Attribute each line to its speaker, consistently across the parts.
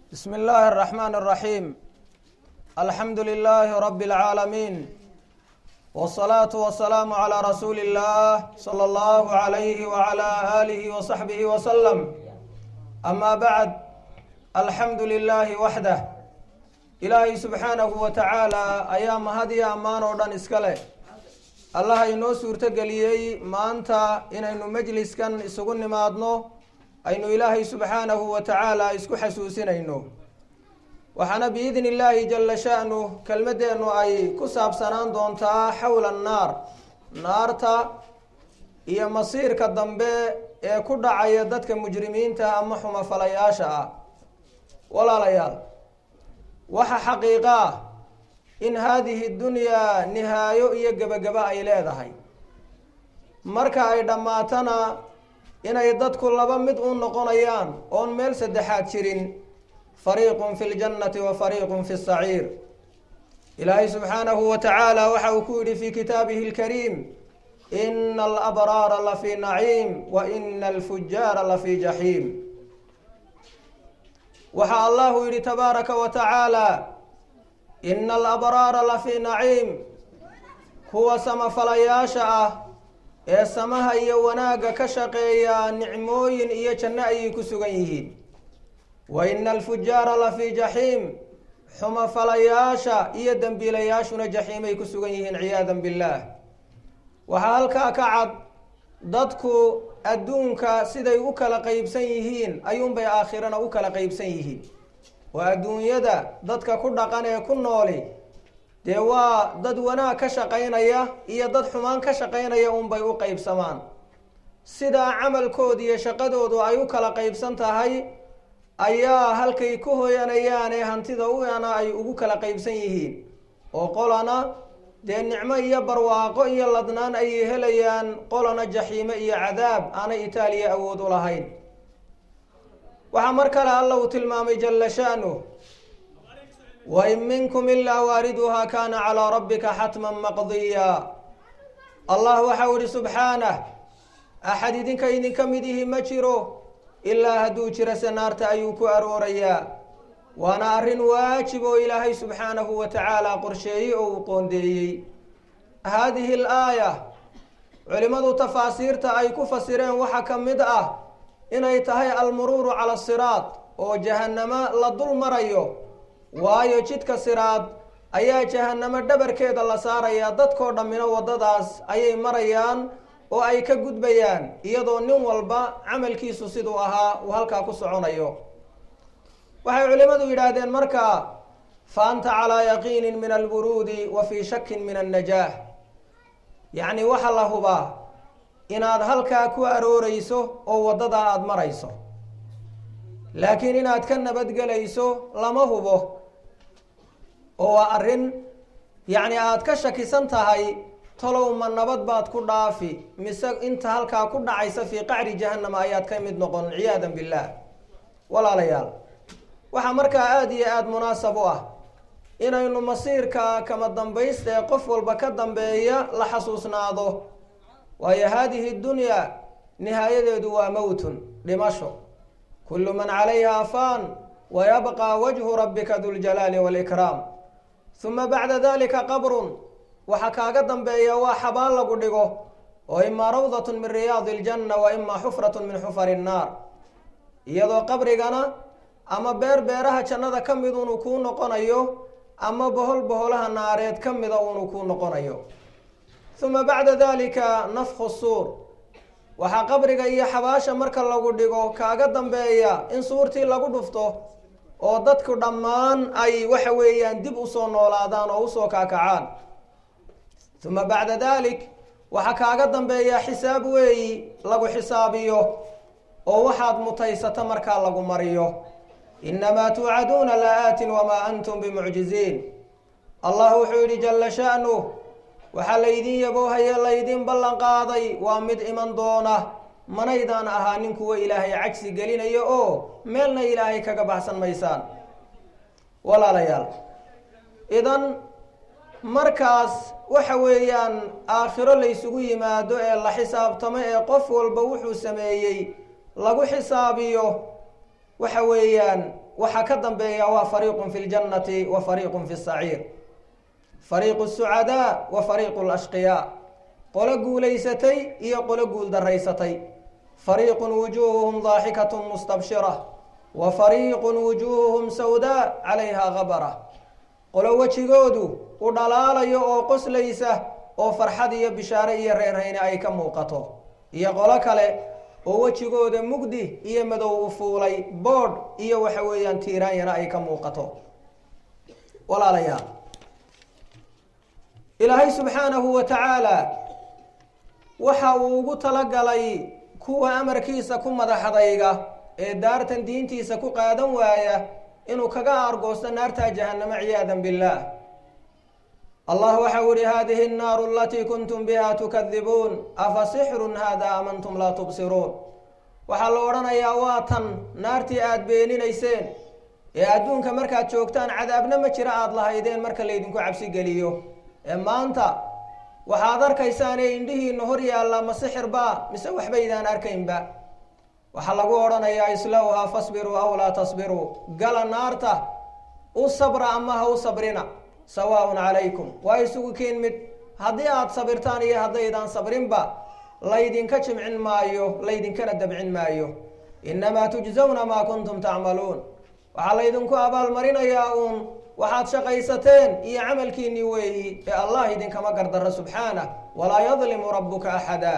Speaker 1: بسم الله الرحمن الرحيم الحمد لله رب العالمين والصلاة والسلام على رسول الله صلى الله عليه وعلى آله وصحبه وسلم أما بعد الحمد لله وحده إلهي سبحانه وتعالى أيام هذه أمان ودن إسكاله الله inoo suurtogeliyey maanta inaynu majliskan isugu nimaadno aynu ilaahay subxaanahu wa tacaala isku xasuusinayno waxaana biidni illaahi jalla sha'nu kelmadeennu ay ku saabsanaan doontaa xawla annaar naarta iyo masiirka dambe ee ku dhacaya dadka mujrimiinta ama xumafalayaasha ah walaalayaal waxa xaqiiqa ah in haadihi dunyaa nihaayo iyo gebagabo ay leedahay marka ay dhammaatana inay dadku laba mid u noqonayaan oon meel saddexaad jirin fariiqun fi ljannati wa fariiqun fi saciir ilaahay subxaanahu wa tacaala waxa uu ku yidhi fi kitaabihi alkariim ina alabraara lafii naciim wa ina alfujaara lafii jaxiim waxaa allahu yidhi tabaaraka wa tacaala ina alabraara lafii naciim kuwa samafalayaasha ah ee samaha iyo wanaagga ka shaqeeya nicmooyin iyo janno ayay ku sugan yihiin wa ina alfujaara lafii jaxiim xumafalayaasha iyo dembiilayaashuna jaxiimay ku sugan yihiin ciyaadan billaah waxaa halkaa ka cad dadku adduunka siday u kala qeybsan yihiin ayuunbay aakhirana u kala qeybsan yihiin oo adduunyada dadka ku dhaqan ee ku nooli dee waa dad wanaag ka shaqaynaya iyo dad xumaan ka shaqaynaya unbay u qeybsamaan sidaa camalkooda iyo shaqadoodu ay u kala qeybsan tahay ayaa halkay ku hoyanayaan ee hantida uana ay ugu kala qeybsan yihiin oo qolana dee nicmo iyo barwaaqo iyo ladnaan ayay helayaan qolana jaxiime iyo cadaab aanay itaaliya awood u lahayn waxaa mar kale alla uu tilmaamay jalla sha'nuh wain minkum ilaa waariduhaa kaana calaa rabbika xatman maqdiya allah waxau ihi subxaanah axad idinka idinka mid ihi ma jiro ilaa hadduu jiro se naarta ayuu ku aroorayaa waana arrin waajib oo ilaahay subxaanahu wa tacaala qorsheeyey oo uu qoondeeyey haadihi al aaya culimmadu tafaasiirta ay ku fasireen waxaa ka mid ah inay tahay almuruuru cala siraad oo jahannamo la dul marayo waayo jidka siraad ayaa jahannamo dhabarkeeda la saarayaa dadkoo dhammina waddadaas ayay marayaan oo ay ka gudbayaan iyadoo nin walba camalkiisu siduu ahaa uu halkaa ku soconayo waxay culimmadu yidhaahdeen markaa fa anta calaa yaqiinin min alburuudi wa fii shakin min annajaah yacni waxa la hubaa inaad halkaa ku arooreyso oo waddadaa aada marayso laakiin inaad ka nabadgelayso lama hubo oo waa arrin yacni aada ka shakisan tahay talow ma nabad baad ku dhaafi mise inta halkaa ku dhacaysa fii qacri jahannama ayaad ka mid noqon ciyaadan billaah walaalayaal waxaa markaa aada iyo aada munaasab u ah inaynu masiirka kama dambaysta ee qof walba ka dambeeya la xasuusnaado waayo haadihi dunyaa nihaayadeedu waa mowtun dhimasho kullu man calayha faan wayabqى wajhu rabbika duljalaali wاlkraam uma bacda dalika qabrun waxa kaaga dambeeya waa xabaan lagu dhigo oo imaa rawdat min riyaadi اljanna wa imaa xufrat min xufari الnaar iyadoo qabrigana ama beer beeraha jannada ka mid unu kuu noqonayo ama bohol boholaha naareed ka mida unu kuu noqonayo uma bacda dalika nafku suur waxaa qabriga iyo xabaasha marka lagu dhigo kaaga dambeeya in suurtii lagu dhufto oo dadku dhammaan ay waxa weeyaan dib usoo noolaadaan oo usoo kaakacaan uma bacda dalik waxaa kaaga dambeeya xisaab weeyi lagu xisaabiyo oo waxaad mutaysato markaa lagu mariyo inamaa tuucaduuna la-aatin wamaa antum bimucjiziin allah wuxuu yihi jalla sha'nuh waxaa laydin yaboohaye laydin ballan qaaday waa mid iman doona manaydaan ahaanin kuwa ilaahay cagsi gelinayo oo meelna ilaahay kaga baxsan maysaan walaalayaal idan markaas waxa weeyaan aakhiro laysugu yimaado ee la xisaabtamo ee qof walba wuxuu sameeyey lagu xisaabiyo waxa weeyaan waxaa ka dambeeya waa fariiqun fi ljannati wa fariiqun fi saciir fariiqu sucadaa wa fariiqu lashqiyaa qolo guulaysatay iyo qolo guul daraysatay fariiqun wujuuhuhum daaxikatun mustabshira wa fariiqun wujuuhuhum sawdaa calayha gabara qolo wejigoodu u dhalaalayo oo qoslaysa oo farxad iyo bishaare iyo reerhayne ay ka muuqato iyo qolo kale oo wejigooda mugdi iyo madow u fuulay boodh iyo waxa weeyaan tiiraanyana ay ka muuqato walaalayaal ilaahay subxaanahu wa tacaala waxa uu ugu talagalay kuwa amarkiisa ku madaxdayga ee daartan diintiisa ku qaadan waaya inuu kaga aargoosto naartaa jahannamo ciyaadan billaah allah waxau ihi hadihi الnaaru alatii kuntum biha tukadibuun afa sixrun hada amantum laa tubsiruun waxaa la odhanayaa waa tan naartii aada beeninayseen ee adduunka markaad joogtaan cadaabna ma jira aada lahaydeen marka laydinku cabsi geliyo ee maanta waxaad arkaysaan ee indhihiina hor yaalla ma sixir baa mise waxbaydaan arkaynba waxaa lagu odhanayaa islowhaa fasbiruu aw laa tasbiruu gala naarta u sabra ama ha u sabrina sawaaun calaykum waa isugu keen mid haddii aada sabirtaan iyo haddaydaan sabrinba laydinka jimcin maayo laydinkana dabcin maayo innamaa tujzawna maa kuntum tacmaluun waxaa laydinku abaalmarinayaa uun waxaad shaqaysateen iyo camalkiinii weeyi ee allah idinkama gardaro subxaanah walaa yadlimu rabuka axada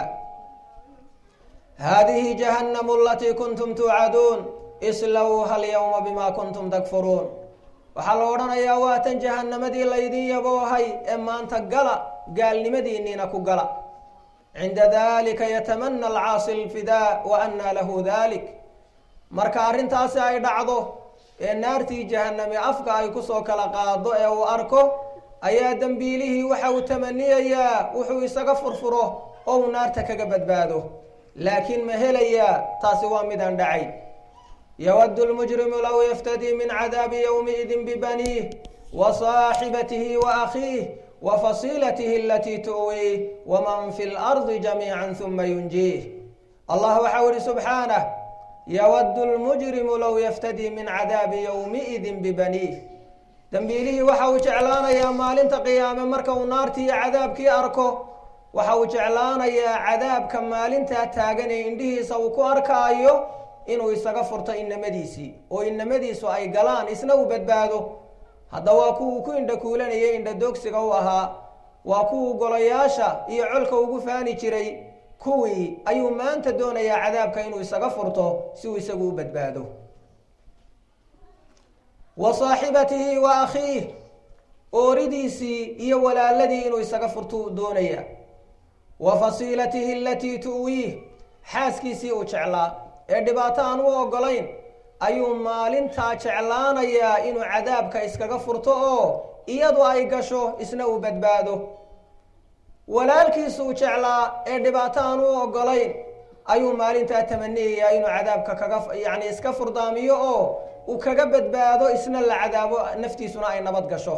Speaker 1: haadihi jahannamu alatii kuntum tuucaduun islowha alyawma bima kuntum takfuruun waxaa la odhanayaa waa tan jahannamadii laydin yaboohay ee maanta gala gaalnimadiinniina ku gala cinda dalika yatamana alcaasi lfidaa wa annaa lahu dalik marka arrintaasi ay dhacdo ee naartii jahaname afka ay kusoo kala qaado ee uu arko ayaa dembiilihii waxa uu tamaniyayaa wuxuu isaga furfuro oo uu naarta kaga badbaado laakiin ma helayaa taasi waa midaan dhacay yawadu lmujrimu low yaftadii min cadaabi yowmiidin bibaniih wa saaxibatihi wa akhiih wa fasiilatihi alatii tu'wiih waman fi lardi jamiica huma yunjiih allah waxau ihi subxaanah yawadu lmujrimu low yaftadii min cadaabi yowmiidin bibaniih dembiilihii waxa uu jeclaanayaa maalinta qiyaame marka uu naartii iyo cadaabkii arko waxa uu jeclaanayaa cadaabka maalintaa taagan ee indhihiisa uu ku arkaayo inuu isaga furto inamadiisii oo inamadiisu ay galaan isna uu badbaado hadda waa kuwuu ku indha kuulanayay indha doogsiga u ahaa waa kuwuu golayaasha iyo colka ugu faani jiray kuwii ayuu maanta doonayaa cadaabka inuu isaga furto si uu isagu u badbaado wa saaxibatihi wa akhiih ooridiisii iyo walaaladii inuu isaga furtuu doonaya wa fasiilatihi alatii tu'wiih xaaskiisii uu jeclaa ee dhibaato aan u ogolayn ayuu maalintaa jeclaanayaa inuu cadaabka iskaga furto oo iyadu ay gasho isna uu badbaado walaalkiisuu jeclaa ee dhibaato aan u ogolayn ayuu maalintaa tamaniyayaa inuu cadaabka kaga yacni iska furdaamiyo oo uu kaga badbaado isna la cadaabo naftiisuna ay nabad gasho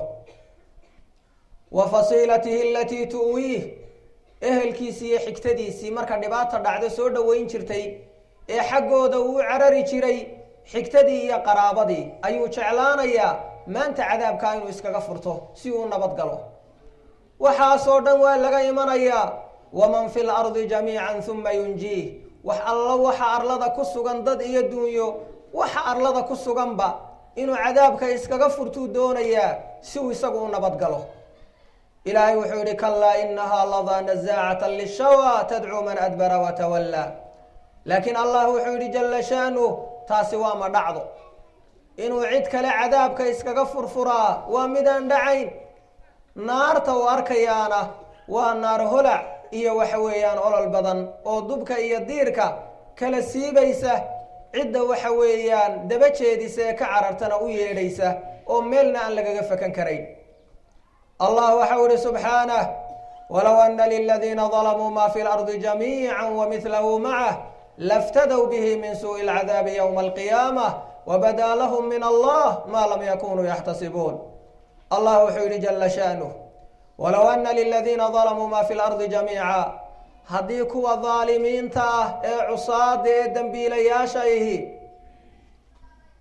Speaker 1: wa fasiilatihi alatii tu'wiih ehelkiisii iyo xigtadiisii marka dhibaata dhacdo soo dhoweyn jirtay ee xaggooda uu u carari jiray xigtadii iyo qaraabadii ayuu jeclaanayaa maanta cadaabkaa inuu iskaga furto si uu nabad galo waxaasoo dhan waa laga imanayaa waman fi lardi jamiican huma yunjiih wax allo waxa arlada ku sugan dad iyo duunyo waxa arlada ku suganba inuu cadaabka iskaga furtuu doonayaa si uu isagu u nabad galo ilaahay wuxuu yihi kalaa inahaa ladaa nazaacata lishawa tadcuu man adbara watawallaa laakiin allah wuxuu yihi jalla shaanuh taasi waa ma dhacdo inuu cid kale cadaabka iskaga furfuraa waa midaan dhacayn naarta uu arkayaana waa naar holac iyo waxa weeyaan olol badan oo dubka iyo diirka kala siibaysa cidda waxa weeyaan daba jeedisa ee ka carartana u yeedhaysa oo meelna aan lagaga fakan karayn allah waxau ihi subxaanah walow ana liladiina dalamuu ma fi lardi jamiica wamidlahu macah laftadow bihi min suuءi اlcadaabi ywma alqiyaamah wabadaa lahum min allah ma lam yakunuu yaxtasibuun allah wuxuu yihi jala shaanuh walow ana liladiina dalamuu ma fi lardi jamiica haddii kuwa daalimiinta ah ee cusaada ee dembiilayaasha ihi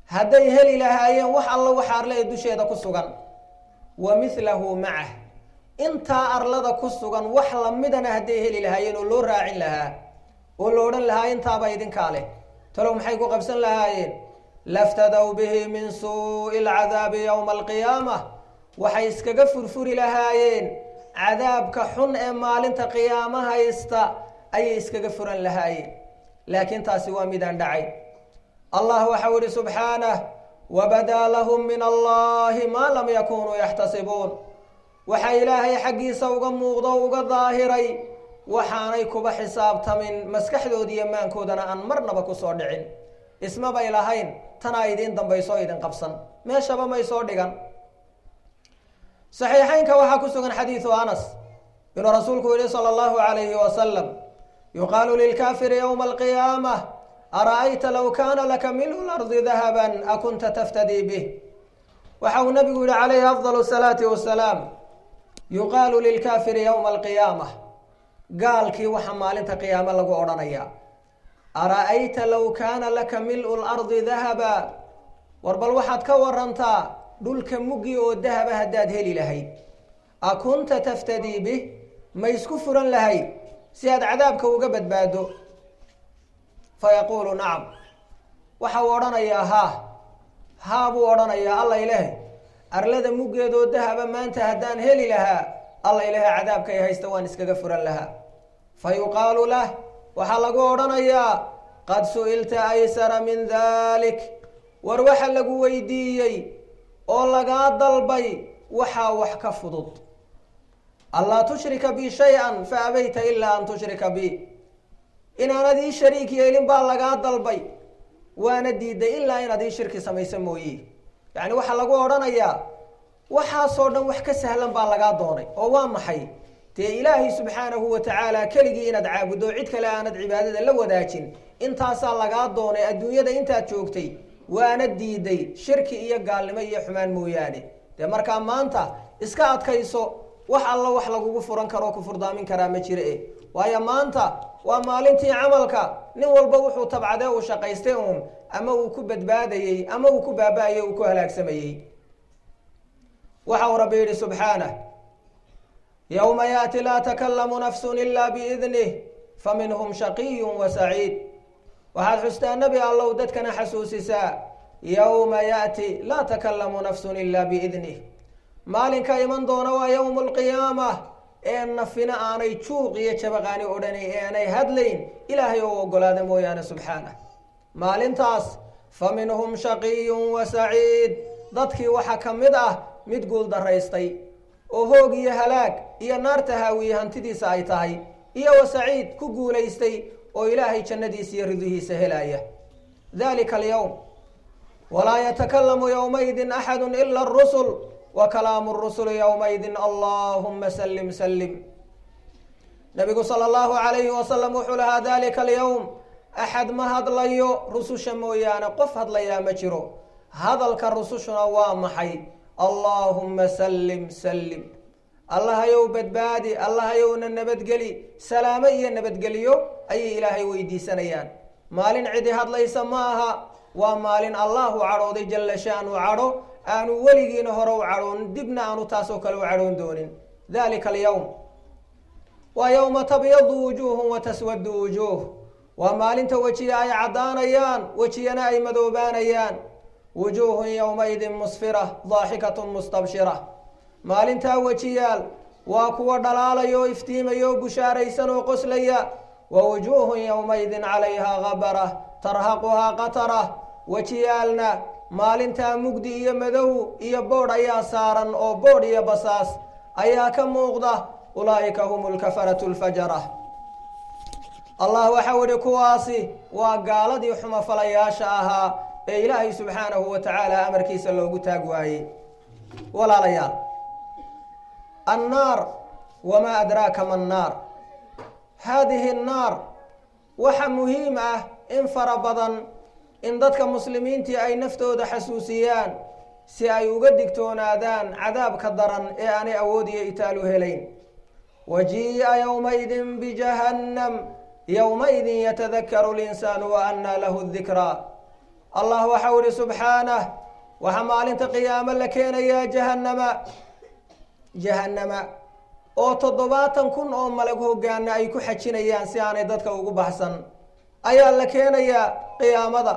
Speaker 1: hadday heli lahaayeen wax alla waxa arle ee dusheeda ku sugan wa mithlahu macah intaa arlada ku sugan wax lamidana hadday heli lahaayeen oo loo raacin lahaa oo lo odhan lahaa intaaba idinkaa leh talow maxay ku qabsan lahaayeen laftadow bihi min suu'i alcadaabi yowma alqiyaamah waxay iskaga furfuri lahaayeen cadaabka xun ee maalinta qiyaamo haysta ayay iskaga furan lahaayeen laakiin taasi waa midaan dhacay allah waxau ihi subxaanah wabadaa lahum min allahi maa lam yakunuu yaxtasibuun waxaa ilaahay xaggiisa uga muuqdo o uga daahiray waxaanay kuba xisaabtamin maskaxdooda iyo maankoodana aan marnaba kusoo dhicin ismabay lahayn tanaa idiin dambaysoo idin qabsan meeshaba may soo dhigan saxiixeynka waxaa ku sugan xadiidu anas inuu rasuulku yihi sala allahu alayhi wasalam yuqaalu lilkaafiri yowma alqiyaamah ara-ayta low kaana laka milhu lardi dahaban akunta taftadii bih waxa uu nabigu yihi calayhi afdal salaati wasalaam yuqaalu lilkaafiri yowma alqiyaamah gaalkii waxaa maalinta qiyaamo lagu odhanayaa ara-ayta low kaana laka mil-u lardi dahaba war bal waxaad ka warantaa dhulka muggi oo dahaba haddaad heli lahayd a kunta taftadii bih ma isku furan lahayd si aad cadaabka uga badbaado fa yaquulu nacam waxa uu odhanayaa haa haa buu odhanayaa alla ilaahay arlada muggeedoo dahaba maanta haddaan heli lahaa alla ilaahay cadaabkay haysta waan iskaga furan lahaa fa yuqaalu lah waxaa lagu odhanayaa qad su-ilta aysara min dalik war waxa lagu weydiiyey oo lagaa dalbay waxaa wax ka fudud anlaa tushrika bi shay-an fa abayta ilaa an tushrika bi inaanad ii shariik yeelin baa lagaa dalbay waana diiday ilaa inaad ii shirki samayso mooye yacni waxaa lagu odhanayaa waxaasoo dhan wax ka sahlan baa lagaa doonay oo waa maxay dee ilaahay subxaanahu wa tacaala keligii inaad caabuddo cid kale aanad cibaadada la wadaajin intaasaa lagaa doonay adduunyada intaad joogtay waana diiday shirki iyo gaalnimo iyo xumaan mooyaane dee markaa maanta iska adkayso wax alla wax lagugu furan karoo ku furdaamin karaa ma jire e waayo maanta waa maalintii camalka nin walba wuxuu tabcadee uu shaqaystay uun ama uu ku badbaadayey ama uu ku baaba-ayey uu ku halaagsamayey waxa uu rabbi yidhi subxaanah yowma yaati laa takalamu nafsun ila biidnih faminhum shaqiyun wa saciid waxaad xustaa nebi allow dadkana xasuusisaa yowma yaati laa takalamu nafsun ila biidnih maalinka iman doona waa yowmu lqiyaama ee nafina aanay juuq iyo jabaqaani odhanay ee aanay hadlayn ilaahay oo ogolaada mooyaane subxaanah maalintaas fa minhum shaqiyun wa saciid dadkii waxaa ka mid ah mid guul daraystay oo hoog iyo halaag iyo naarta haawiye hantidiisa ay tahay iyo wa saciid ku guulaystay oo ilaahay jannadiisa iyo ridihiisa helaya dalika alyowm walaa yatakalamu yowmaidin axadu ila arusul wa kalaamu rusuli yowmaidin allahuma salim salim nabigu sala allahu alayhi wasalam wuxuu lahaa dalika alyowm axad ma hadlayo rususha mooyaane qof hadlayaa ma jiro hadalka rusushuna waa maxay allaahuma salim salim allahayow badbaadi allahayowna nabadgeli salaamo iyo nabadgeliyo ayay ilaahay weydiisanayaan maalin cidi hadlaysa ma aha waa maalin allahu cadhooday jalla shaanu cadho aanu weligiina hore u cadhoon dibna aanu taasoo kale u cadhoon doonin dalika alyowm waa yowma tabyadu wujuuhun wa taswadu wujuuh waa maalinta wejiya ay caddaanayaan wejiyana ay madoobaanayaan wujuuhun yowmaidin musfira daaxikatun mustabshira maalintaa wejiyaal waa kuwa dhalaalaya oo iftiimaya oo bushaaraysan oo qoslaya wa wujuuhun yowmaidin calayhaa gabara tarhaquhaa qatara wejiyaalna maalintaa mugdi iyo madow iyo boodh ayaa saaran oo boodh iyo basaas ayaa ka muuqda ulaa'ika hum lkafaratu lfajara allah waxau ihi kuwaasi waa gaaladii xumafalayaasha ahaa ee ilaahay subxaanahu wa tacaala amarkiisa loogu taag waayey walaalayaal annaar wamaa adraaka ma annaar haadihi annaar waxa muhiim ah in fara badan in dadka muslimiintii ay naftooda xasuusiyaan si ay uga digtoonaadaan cadaabka daran ee aanay awood iyo itaalu helayn wajii'a yowmaidin bijahannam yowmaidin yatadakaru linsaanu wa annaa lahu dikraa allah waxau ihi subxaanah waxaa maalinta qiyaamo la keenayaa jahannama jahannama oo toddobaatan kun oo malag hogaana ay ku xajinayaan si aanay dadka ugu baxsan ayaa la keenayaa qiyaamada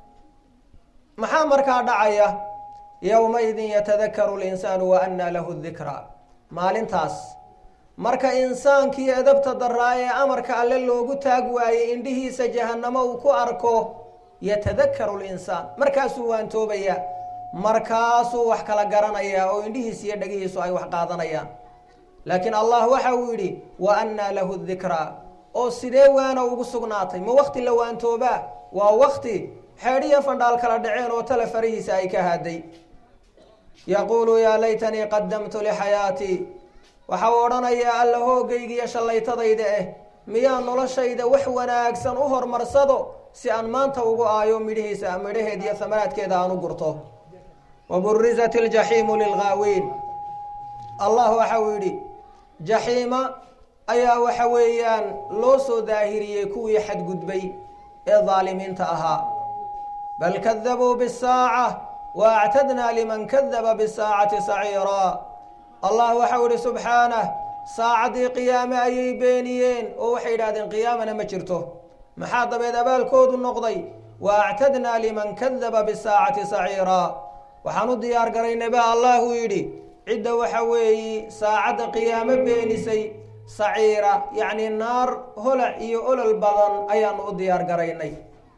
Speaker 1: maxaa markaa dhacaya yowmaidin yatadakaru linsaanu wa annaa lahu dikra maalintaas marka insaankii edabta daraa ee amarka alle loogu taag waayey indhihiisa jahannamo uu ku arko yatadakaru linsaan markaasuu waantoobaya markaasuu wax kala garanayaa oo indhihiisa iyo dhagihiisu ay wax qaadanayaan laakiin allah waxa uu yidhi wa annaa lahu dikraa oo sidee waana ugu sugnaatay ma wakti la waantoobaa waa wakti xeedhiya fandhaal kala dhaceen oo tale farihiisa ay ka haaday yaquulu yaa laytanii qadamtu lixayaatii waxa uu odhanayaa alla hoogaygiiyo shallaytadayda eh miyaa noloshayda wax wanaagsan u horumarsado si aan maanta ugu aayo midhihiisa midhaheed iyo samaraadkeeda aan u gurto wa burizat iljaxiimu lilghaawiin allah waxa uu yidhi jaxiima ayaa waxa weeyaan loo soo daahiriyey kuwii xadgudbay ee daalimiinta ahaa bal kadabuu bisaaca wa actadnaa liman kadaba bisaacati saciiraa allah waxau ihi subxaanah saacaddii qiyaame ayay beeniyeen oo waxay yidhahdeen qiyaamana ma jirto maxaa dabeed abaalkoodu noqday wa actadnaa liman kadaba bisaacati saciiraa waxaan u diyaar garaynay ba allahu yidhi cidda waxa weeye saacadda qiyaamo beenisay saciira yacni naar holac iyo olol badan ayaanu u diyaar garaynay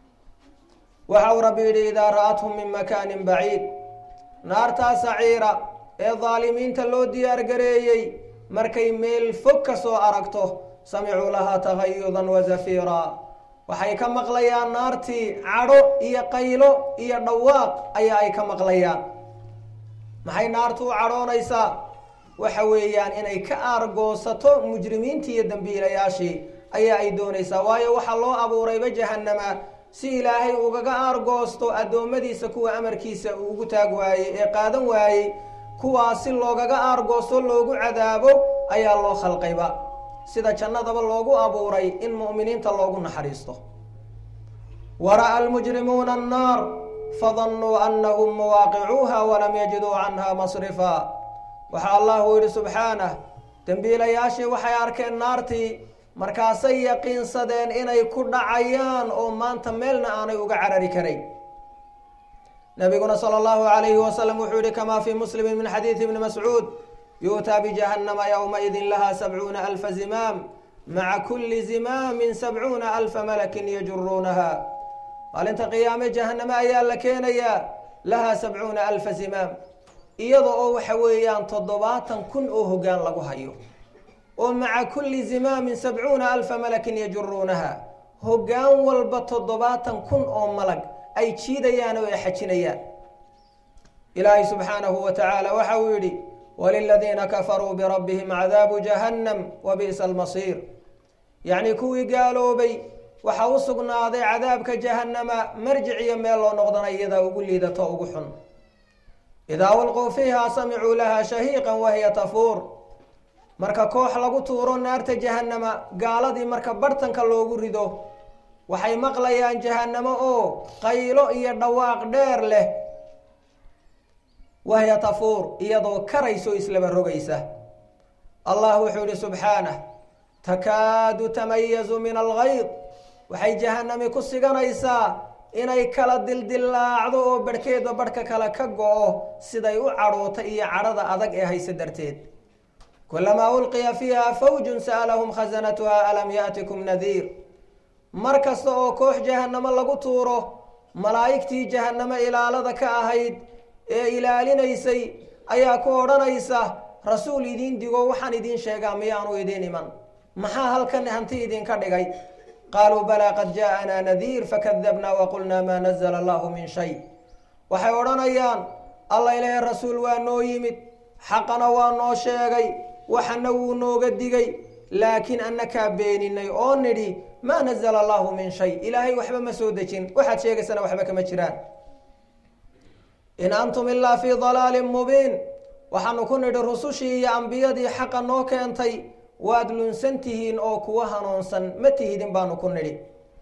Speaker 1: waxau rabbi yidhi idaa ra'athum min makaanin baciid naartaa saciira ee daalimiinta loo diyaar gareeyey markay meel fog ka soo aragto samicuu lahaa tagayudan wa zafiiraa waxay ka maqlayaan naartii cadho iyo qaylo iyo dhawaaq ayaa ay ka maqlayaan maxay naartu u cadhoonaysaa waxa weeyaan inay ka aargoosato mujrimiintii iyo dambiilayaashii ayaa ay doonaysaa waayo waxaa loo abuurayba jahannama si ilaahay ugaga aargoosto addoommadiisa kuwa amarkiisa uu ugu taag waayey ee qaadan waayey kuwaas si loogaga aargoosto loogu cadaabo ayaa loo khalqayba sida jannadaba loogu abuuray in mu'miniinta loogu naxariisto wara'a almujrimuuna annaar fadannuu annahum muwaaqicuuha walam yajiduu canha masrifa waxaa allahu yidhi subxaanah dembiilayaashii waxay arkeen naartii markaasay yaqiinsadeen inay ku dhacayaan oo maanta meelna aanay uga carari karayn nabiguna sala allahu alayhi wasalam wuxuu yihi kamaa fii muslimi min xadiidi ibni mascuud yu'taa bijahannama yowmaidin laha sabcuuna alfa zimaam maca kulli zimaamin sabcuuna alfa malakin yajuruunaha maalinta qiyaame jahanname ayaa la keenayaa lahaa sabcuuna alfa zimaam iyada oo waxa weeyaan toddobaatan kun oo hoggaan lagu hayo oo maca kulli zimaamin sabcuuna alfa malakin yajuruunaha hoggaan walba toddobaatan kun oo malag ay jiidayaan oo ay xajinayaan ilaahay subxaanahu wa tacaala waxa uu yidhi waliladiina kafaruu birabbihim cadaabu jahannam wa bi'sa almasiir yacnii kuwii gaaloobay waxaa u sugnaaday cadaabka jahannama marjic iyo meel loo noqdana iyadaa ugu liidato ugu xun idaa walquu fiiha samicuu laha shahiiqan wahiya tafuur marka koox lagu tuuro naarta jahannama gaaladii marka bartanka loogu rido waxay maqlayaan jahannamo oo qaylo iyo dhawaaq dheer leh wahiya tafuur iyadoo karayso islaba rogaysa allah wuxuu yihi subxaanah takaadu tamayazu min algayd waxay jahanami ku siganaysaa inay kala dildillaacdo oo barhkeedba barhka kale ka go-o siday u cadhoota iyo cadhada adag ee hayse darteed kulamaa ulqiya fiiha fawjun sa'alahum khasanatuha alam yaatikum nadiir mar kasta oo koox jahannamo lagu tuuro malaa'igtii jahannamo ilaalada ka ahayd ee ilaalinaysay ayaa ku odhanaysa rasuul idiin digo waxaan idiin sheegaa miyaanu idiin iman maxaa halkan hanti idinka dhigay qaaluu balaa qad jaaءanaa nadiir fakadabnaa waqulnaa maa nazla allahu min shay waxay odhanayaan alla ilaahay rasuul waa noo yimid xaqana waa noo sheegay waxana wuu nooga digay laakiin annakaa beeninay oo nidhi maa nazla allahu min shay ilaahay waxba ma soo dejin waxaad sheegaysana waxba kama jiraan in antum ilaa fii dalaalin mubiin waxaanu ku nidhi rusushii iyo ambiyadii xaqa noo keentay waad lunsan tihiin oo kuwa hanuunsan ma tihidin baanu ku nidhi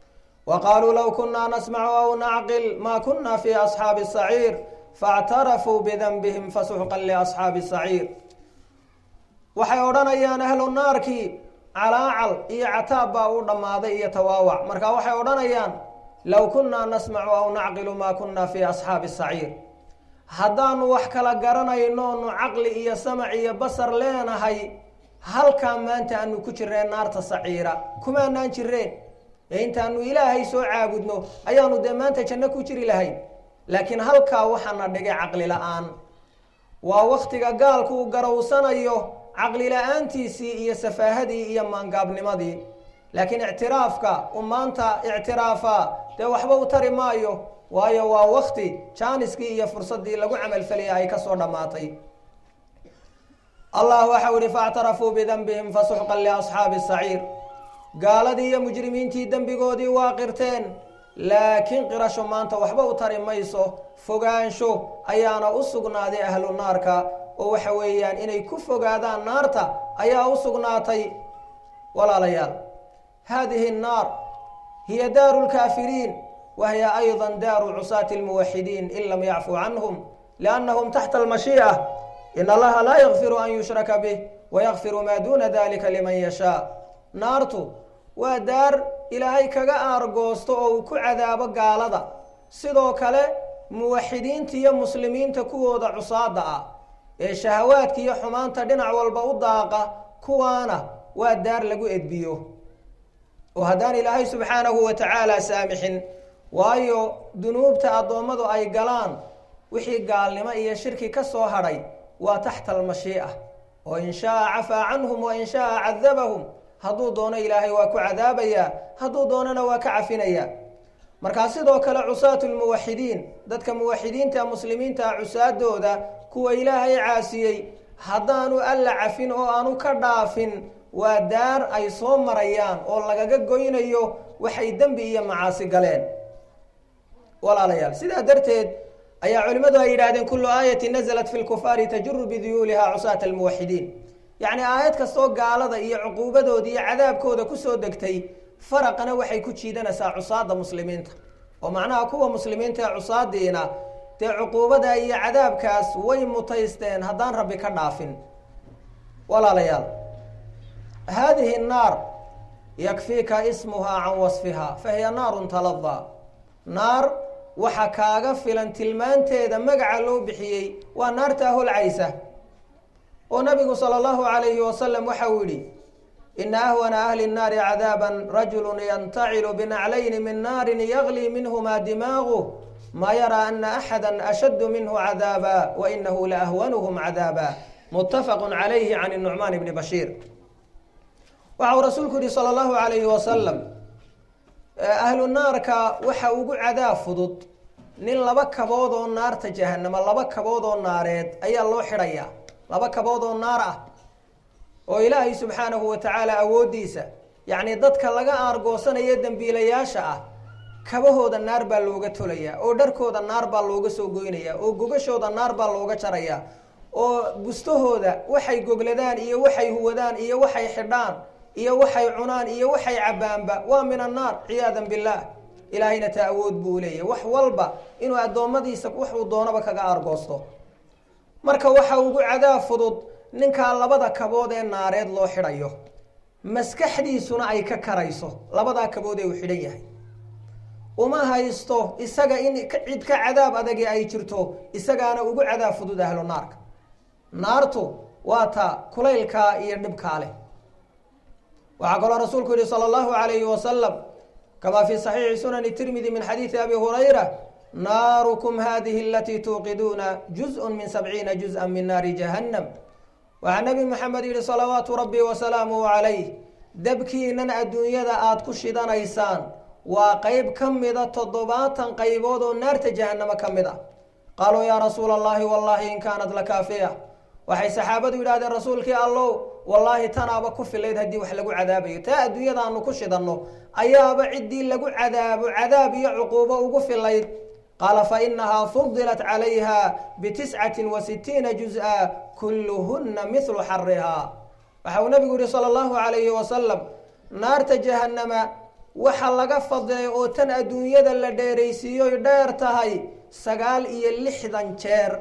Speaker 1: wa qaaluu low kunaa nasmacu aw nacqil maa kuna fi asxaabi saciir faاctarafuu bidanbihim fasuxqan liasxaabi saciir waxay odhanayaan ahlu naarkii calaacal iyo cataab baa u dhammaaday iyo tawaawac marka waxay odhanayaan low kunaa nasmacu aw nacqilu maa kuna fi asxaabi saciir haddaanu wax kala garanayno nu caqli iyo samac iyo basar leenahay halkaa maanta aanu ku jirneen naarta saciira kumaanaan jireen ee intaanu ilaahay soo caabudno ayaanu dee maanta janno ku jiri lahayn laakiin halkaa waxaana dhigay caqli la-aan waa waktiga gaalku uu garowsanayo caqli la-aantiisii iyo safaahadii iyo maangaabnimadii laakiin ictiraafka u maanta ictiraafa dee waxba u tari maayo waayo waa wakti jaaniskii iyo fursaddii lagu camalfelaya ay kasoo dhammaatay allah waxau ihi faاctarafuu bidanbihim fasuxqan liasxaabi saciir gaaladii iyo mujrimiintii dembigoodii waa qirteen laakiin qirasho maanta waxba u tari mayso fogaansho ayaana u sugnaaday ahlu naarka oo waxa weeyaan inay ku fogaadaan naarta ayaa u sugnaatay walaalayaal hadihi الnaar hiya daaru lkaafiriin wa hiya ayضa daaru cusaati اlmuwaxidiin in lam yacfuu canhum liannahum taxta almashiica in allaha laa yakfiru an yushraka bih wayakfiru maa duna dalika liman yashaa naartu waa daar ilaahay kaga aargoosto oo uu ku cadaabo gaalada sidoo kale muwaxidiinta iyo muslimiinta kuwooda cusaada ah ee shahawaadka iyo xumaanta dhinac walba u daaqa kuwaana waa daar lagu edbiyo oo haddaan ilaahay subxaanahu wa tacaala saamixin waayo dunuubta addoommadu ay galaan wixii gaalnimo iyo shirki ka soo hadhay waa taxta almashii'a oo in shaaa cafaa canhum wa in shaaa cadabahum hadduu doono ilaahay waa ku cadaabayaa hadduu doonana waa ka cafinayaa markaa sidoo kale cusaatu lmuwaxidiin dadka muwaxidiinta muslimiinta cusaadooda kuwa ilaahay caasiyey haddaanu alla cafin oo aanu ka dhaafin waa daar ay soo marayaan oo lagaga goynayo waxay dembi iyo macaasi galeen walaalayaal sidaa darteed ayaa culimmadu ay yidhahdeen kullu aayati nazalat fi lkufaari tajuru biduyuuliha cusaata almuwaxidiin yacni aayad kastoo gaalada iyo cuquubadooda iyo cadaabkooda kusoo degtay faraqana waxay ku jiidanaysaa cusaada muslimiinta oo macnaha kuwa muslimiinta ee cusaadiina dee cuquubada iyo cadaabkaas way mutaysteen haddaan rabbi ka dhaafin walaalayaal hadihi الnaar yakfiika ismuhaa can wasfiha fahiya naarun taladaa naar waxa kaaga filan tilmaanteeda magaca loo bixiyey waa naartaa holcaysa oo nabigu salى اllahu alayhi wasalam waxa uu yihi ina ahwana ahli الnaari cadaaba rajulu yantacilu binaclayni min naari yagli minhma dimaagu ma yaraa ana axada ashaddu minhu cadaaba wainahu laahwanhm cadaaba mutafaqu calayhi can nucmaan bni bashiir waxa uu rasuulku yihi salى اllahu alayhi wasalam ahlu naarka waxa ugu cadaab fudud nin laba kabood oo naarta jahanamo laba kabood oo naareed ayaa loo xidhayaa laba kabood oo naar ah oo ilaahay subxaanahu wa tacaala awooddiisa yacni dadka laga aargoosanayo dembiilayaasha ah kabahooda naar baa looga tolayaa oo dharkooda naar baa looga soo goynayaa oo gogashooda naar baa looga jarayaa oo bustahooda waxay gogladaan iyo waxay huwadaan iyo waxay xidhaan iyo waxay cunaan iyo waxay cabbaanba waa min annaar ciyaadan billaah ilaahayna taa awood buu leeyahy wax walba inuu addoommadiisa waxuu doonaba kaga aargoosto marka waxa ugu cadaab fudud ninkaa labada kabood ee naareed loo xidhayo maskaxdiisuna ay ka karayso labadaa kabood ee uu xidhan yahay uma haysto isaga in cid ka cadaab adagi ay jirto isagaana ugu cadaab fudud ahlu naarka naartu waa ta kulaylkaa iyo dhibkaa leh waxaa kaloo rasuulku yihi salى اllahu alayhi wasalam kama fi صaxiixi sunani tirmidi min xadiidi abi hurayra naarukum hadihi alatii tuuqiduuna juzء min sabciina juzءa min naari jahannam waxaa nebi moxamed yihi salawaatu rabbi wasalaamuhu calayh dabkiinan adduunyada aada ku shidanaysaan waa qeyb ka mida toddobaatan qaybood oo naarta jahannamo ka mid ah qaaluu yaa rasuula allahi wallahi in kaanat lakaafiya waxay saxaabadu yidhahdeen rasuulkii allow wallaahi tanaaba ku filayd haddii wax lagu cadaabayo taa adduunyadaanu ku shidanno ayaaba ciddii lagu cadaabo cadaab iyo cuquubo ugu filayd qaala fa inahaa fudilat calayha bitiscati wa sitiina juz-a kulluhuna mithlu xarihaa waxa uu nabigu yihi sala allahu calayhi wasalam naarta jahannama waxa laga fadilay oo tan adduunyada la dheeraysiiyoy dheer tahay sagaal iyo lixdan jeer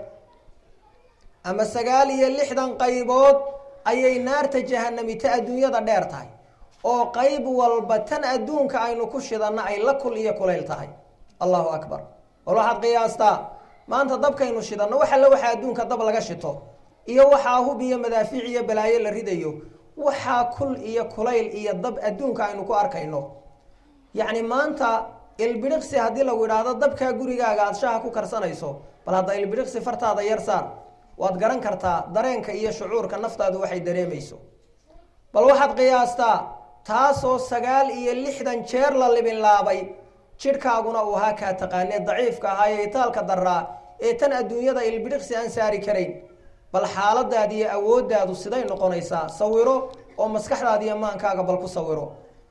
Speaker 1: ama sagaal iyo lixdan qaybood ayay naarta jahanami ta adduunyada dheer tahay oo qayb walba tan adduunka aynu ku shidanna ay la kul iyo kulayl tahay allahu akbar wal waxaad qiyaastaa maanta dabkaynu shidanno wax alle waxaa adduunka dab laga shito iyo waxaa hub iyo madaafiic iyo balaayo la ridayo waxaa kul iyo kulayl iyo dab adduunka aynu ku arkayno yacni maanta ilbidhiqsi haddii lagu idhaahdo dabkaa gurigaaga aada shaha ku karsanayso bal hadda ilbidhiqsi fartaada yar saar waad garan kartaa dareenka iyo shucuurka naftaadu waxay dareemayso bal waxaad qiyaastaa taasoo sagaal iyo lixdan jeer la libinlaabay jidhkaaguna uu ahaa kaa taqaanee daciifka ahaa ee itaalka daraa ee tan adduunyada ilbidhiqsi aan saari karayn bal xaaladaadi iyo awooddaadu siday noqonaysaa sawiro oo maskaxdaadi iyo maankaaga bal ku sawiro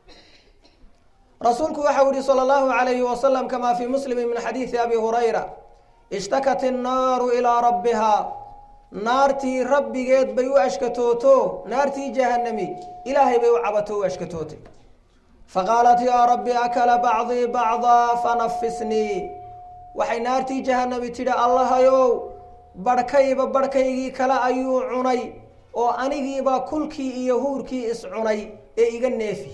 Speaker 1: rasuulku waxau yihi salى اllahu alayhi wasalam kama fii muslimi min xadiidi abi hurayra ishtakat innaaru ilaa rabbihaa naartii rabbigeed bay u ashkatooto naartii jahanami ilaahay bay u cabato u ashkatootay faqaalat yaa rabbi akala bacdii bacdaa fanafisnii waxay naartii jahanami tidhi allahayow barhkayba barhkaygii kale ayuu cunay oo anigiiba kulkii iyo huurkii iscunay ee iga neefi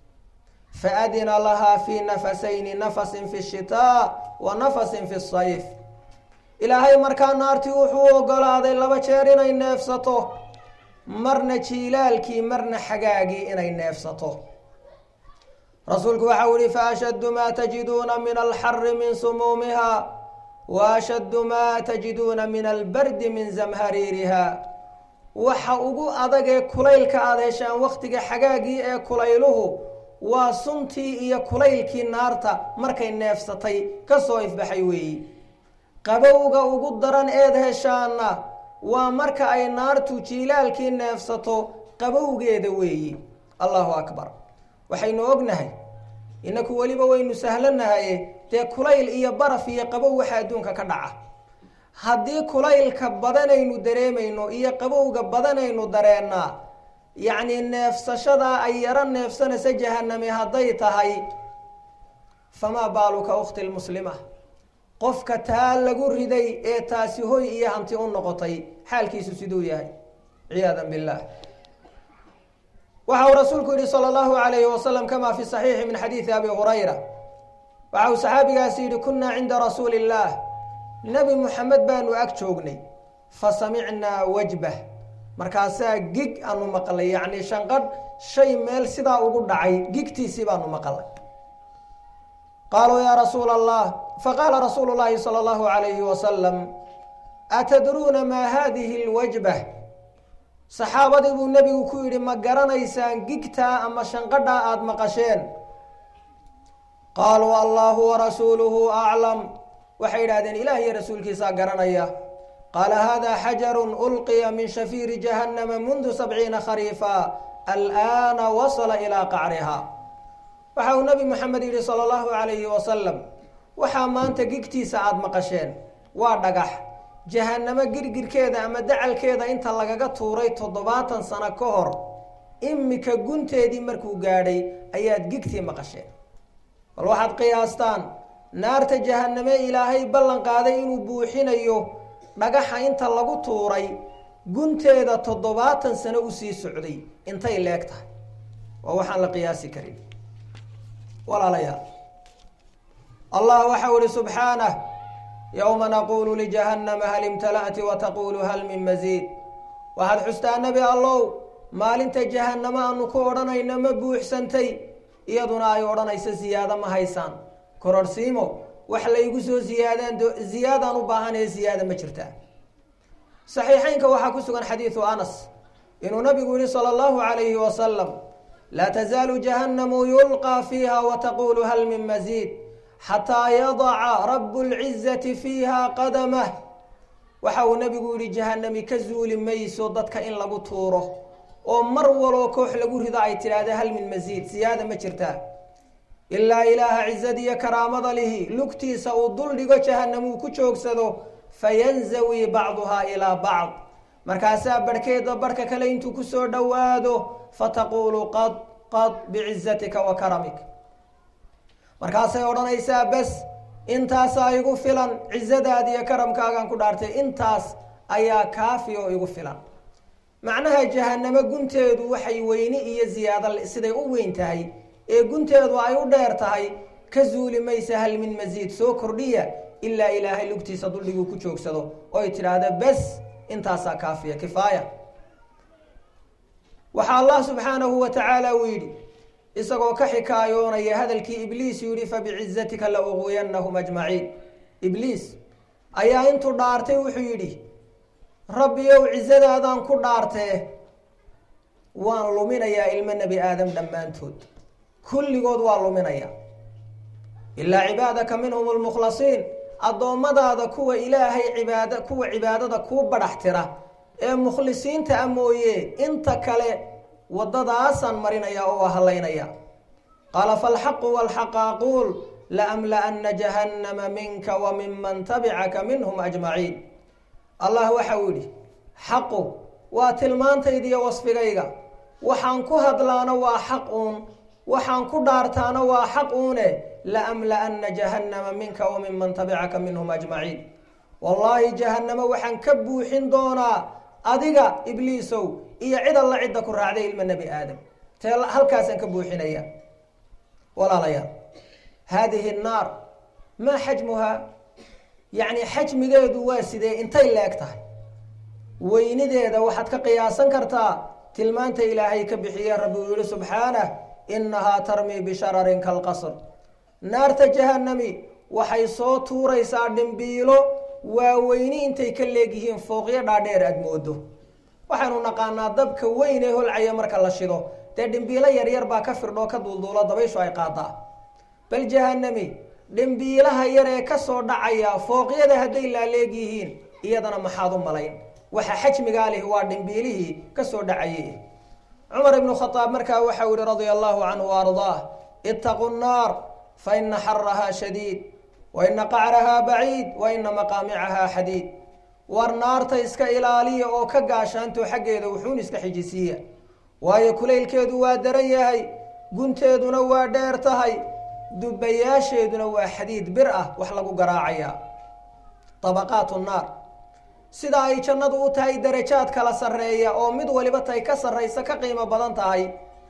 Speaker 1: faadina lahaa fii nafasayni nafasin fi shitaa wa nafasin fi sayf ilaahay markaa naartii wuxuu ogolaaday laba jeer inay neefsato marna jiilaalkii marna xagaagii inay neefsato rasuulku waxau yihi faashaddu maa tajiduuna min alxari min sumuumiha wa ashaddu maa tajiduuna min albardi min zamhariiriha waxa ugu adagee kulaylka aada heshaan wakhtiga xagaagii ee kulayluhu waa suntii iyo kulaylkii naarta markay neefsatay ka soo ifbaxay weeyi qabowga ugu daran eed heshaana waa marka ay naartu jiilaalkii neefsato qabowgeeda weeyi allahu akbar waxaynu ognahay inaku weliba waynu sahlanahaye dee kulayl iyo baraf iyo qabow waxa adduunka ka dhaca haddii kulaylka badanaynu dareemayno iyo qabowga badanaynu dareennaa yacni neefsashadaa ay yaro neefsanaysa jahanami hadday tahay famaa baaluka ukhti lmuslima qofka taa lagu riday ee taasi hoy iyo hanti u noqotay xaalkiisu siduu yahay ciyaadan billah waxa uu rasuulku yihi salى اllahu alayhi wasalam kama fi صaxiixi min xadiidi abi hurayra waxa uu saxaabigaasi yihi kunaa cinda rasuuli اllah nebi muxamed baanu ag joognay fasamicnaa wajbah markaasaa gig aanu maqlay yacni shanqadh shay meel sidaa ugu dhacay gigtiisii baanu maqlay qaaluu yaa rasuula allah faqaala rasuulu llahi salى اllahu alayhi wasalam atadruuna maa hadihi اlwajbah saxaabadii buu nebigu ku yidhi ma garanaysaan gigtaa ama shanqadhaa aada maqasheen qaaluu allahu warasuuluhu aclam waxay yidhahdeen ilaah iyo rasuulkiisaa garanaya qaala hada xajaru ulqiya min shafiiri jahannama mundu sabciina khariifa alana wasala ilaa qacriha waxa uu nebi moxamed yidhi sala allahu calayhi wasalam waxaa maanta gigtiisa aada maqasheen waa dhagax jahanamo girgirkeeda ama dacalkeeda inta lagaga tuuray toddobaatan sano ka hor imika gunteedii markuu gaadhay ayaad gigtii maqasheen bal waxaad qiyaastaan naarta jahaname ilaahay ballan qaaday inuu buuxinayo dhagaxa inta lagu tuuray gunteeda toddobaatan sano usii socday intay leeg tahay waa waxaan la qiyaasi karin walaalayaal allah waxau ihi subxaanah yowma naquulu lijahannama hal imtala'ti wa taquulu hal min masiid waxaad xustaa nebi allow maalinta jahannamo aanu ku odhanayno ma buuxsantay iyaduna ay odhanayso ziyaado ma haysaan kororhsiimo wax laygu soo ziyaadaan ziyaadaan u baahanaya ziyaada ma jirtaa saxiixeynka waxaa ku sugan xadiidu anas inuu nabigu yihi sala allahu calayhi wasalam laa tazaalu jahannamu yulqaa fiiha wa taquulu hal min masiid xataa yadaca rabu lcizati fiiha qadamah waxa uu nabigu yihi jahanami ka zuuli mayso dadka in lagu tuuro oo mar waloo koox lagu rido ay tidhaahda hal min masiid siyaada ma jirtaa ilaa ilaaha cizadiyo karaamada lihi lugtiisa uu dul dhigo jahanamuu ku joogsado fayanzawi bacduhaa ilaa bacd markaasaa barhkeeda barhka kale intuu kusoo dhowaado fataquulu qad qad bicizatika wa karamik markaasay odhanaysaa bes intaasaa igu filan cizadaadi iyo karamkaagaan ku dhaartay intaas ayaa kaafi oo igu filan macnaha jahanamo gunteedu waxay weyni iyo ziyaado siday u weyn tahay ee gunteedu ay u dheer tahay ka zuuli maysa hal min masiid soo kordhiya ilaa ilaahay lugtiisa duldhiguu ku joogsado oy tidhaahda bes intaasaa kaafiya kifaaya waxaa allah subxaanahu wa tacaala uu yidhi isagoo ka xikaayoonaya hadalkii ibliis yidhi fabicizatika la uqwiyanahum ajmaciin ibliis ayaa intuu dhaartay wuxuu yidhi rabbiyow cizadaadaan ku dhaartee waan luminayaa ilmo nebi aadam dhammaantood kulligood waa luminaya ilaa cibaadaka minhum lmukhlasiin addoommadaada kuwa ilaahay cibaad kuwa cibaadada kuu badhax tira ee mukhlisiinta a mooye inta kale waddadaasaan marinaya oo waa hallaynaya qaala falxaqu walxaqa aquul laamla'ana jahannama minka wa minman tabicaka minhum ajmaciin allah waxa uu yidhi xaqu waa tilmaantaydiiyo wasfigayga waxaan ku hadlaana waa xaq uun waxaan ku dhaartaana waa xaq uune laamla'ana jahannama minka wa minman tabicaka minhum ajmaciin wallaahi jahannamo waxaan ka buuxin doonaa adiga ibliisow iyo cid alla cidda ku raacday ilma nebi aadam tee halkaasaan ka buuxinaya walaalayaal haadihi nnaar maa xajmuhaa yacni xajmigeedu waa sidee intay leeg tahay weynideeda waxaad ka qiyaasan kartaa tilmaanta ilaahay ka bixiye rabbi uu yihi subxaanah innahaa tarmii bishararin kalqasr naarta jahanami waxay soo tuuraysaa dhimbiilo waaweyni intay ka leegyihiin fooqyo dhaadheer aada moodo waxaynu naqaanaa dabka weyn ee holcaya marka la shido dee dhimbiilo yaryar baa ka firdhoo ka duulduulo dabayshu ay qaadaa bal jahanami dhimbiilaha yar ee kasoo dhacaya fooqyada hadday laaleegyihiin iyadana maxaad u malayn waxa xajmigaa lihi waa dhimbiilihii kasoo dhacayay cumar ibnu khadaab markaa waxau yihi radia allahu canhu wa ardaah itaquu nnaar fa ina xarahaa shadiid wa ina qacrahaa baciid wa ina maqaamicahaa xadiid war naarta iska ilaaliya oo ka gaashaanto xaggeeda wuxuun iska xijisiiya waayo kulaylkeedu waa daran yahay gunteeduna waa dheer tahay dubayaasheeduna waa xadiid bir ah wax lagu garaacaya dabaqaatu naar sida ay jannadu u tahay darajaad kala sarreeya oo mid waliba tay ka sarraysa ka qiimo badan tahay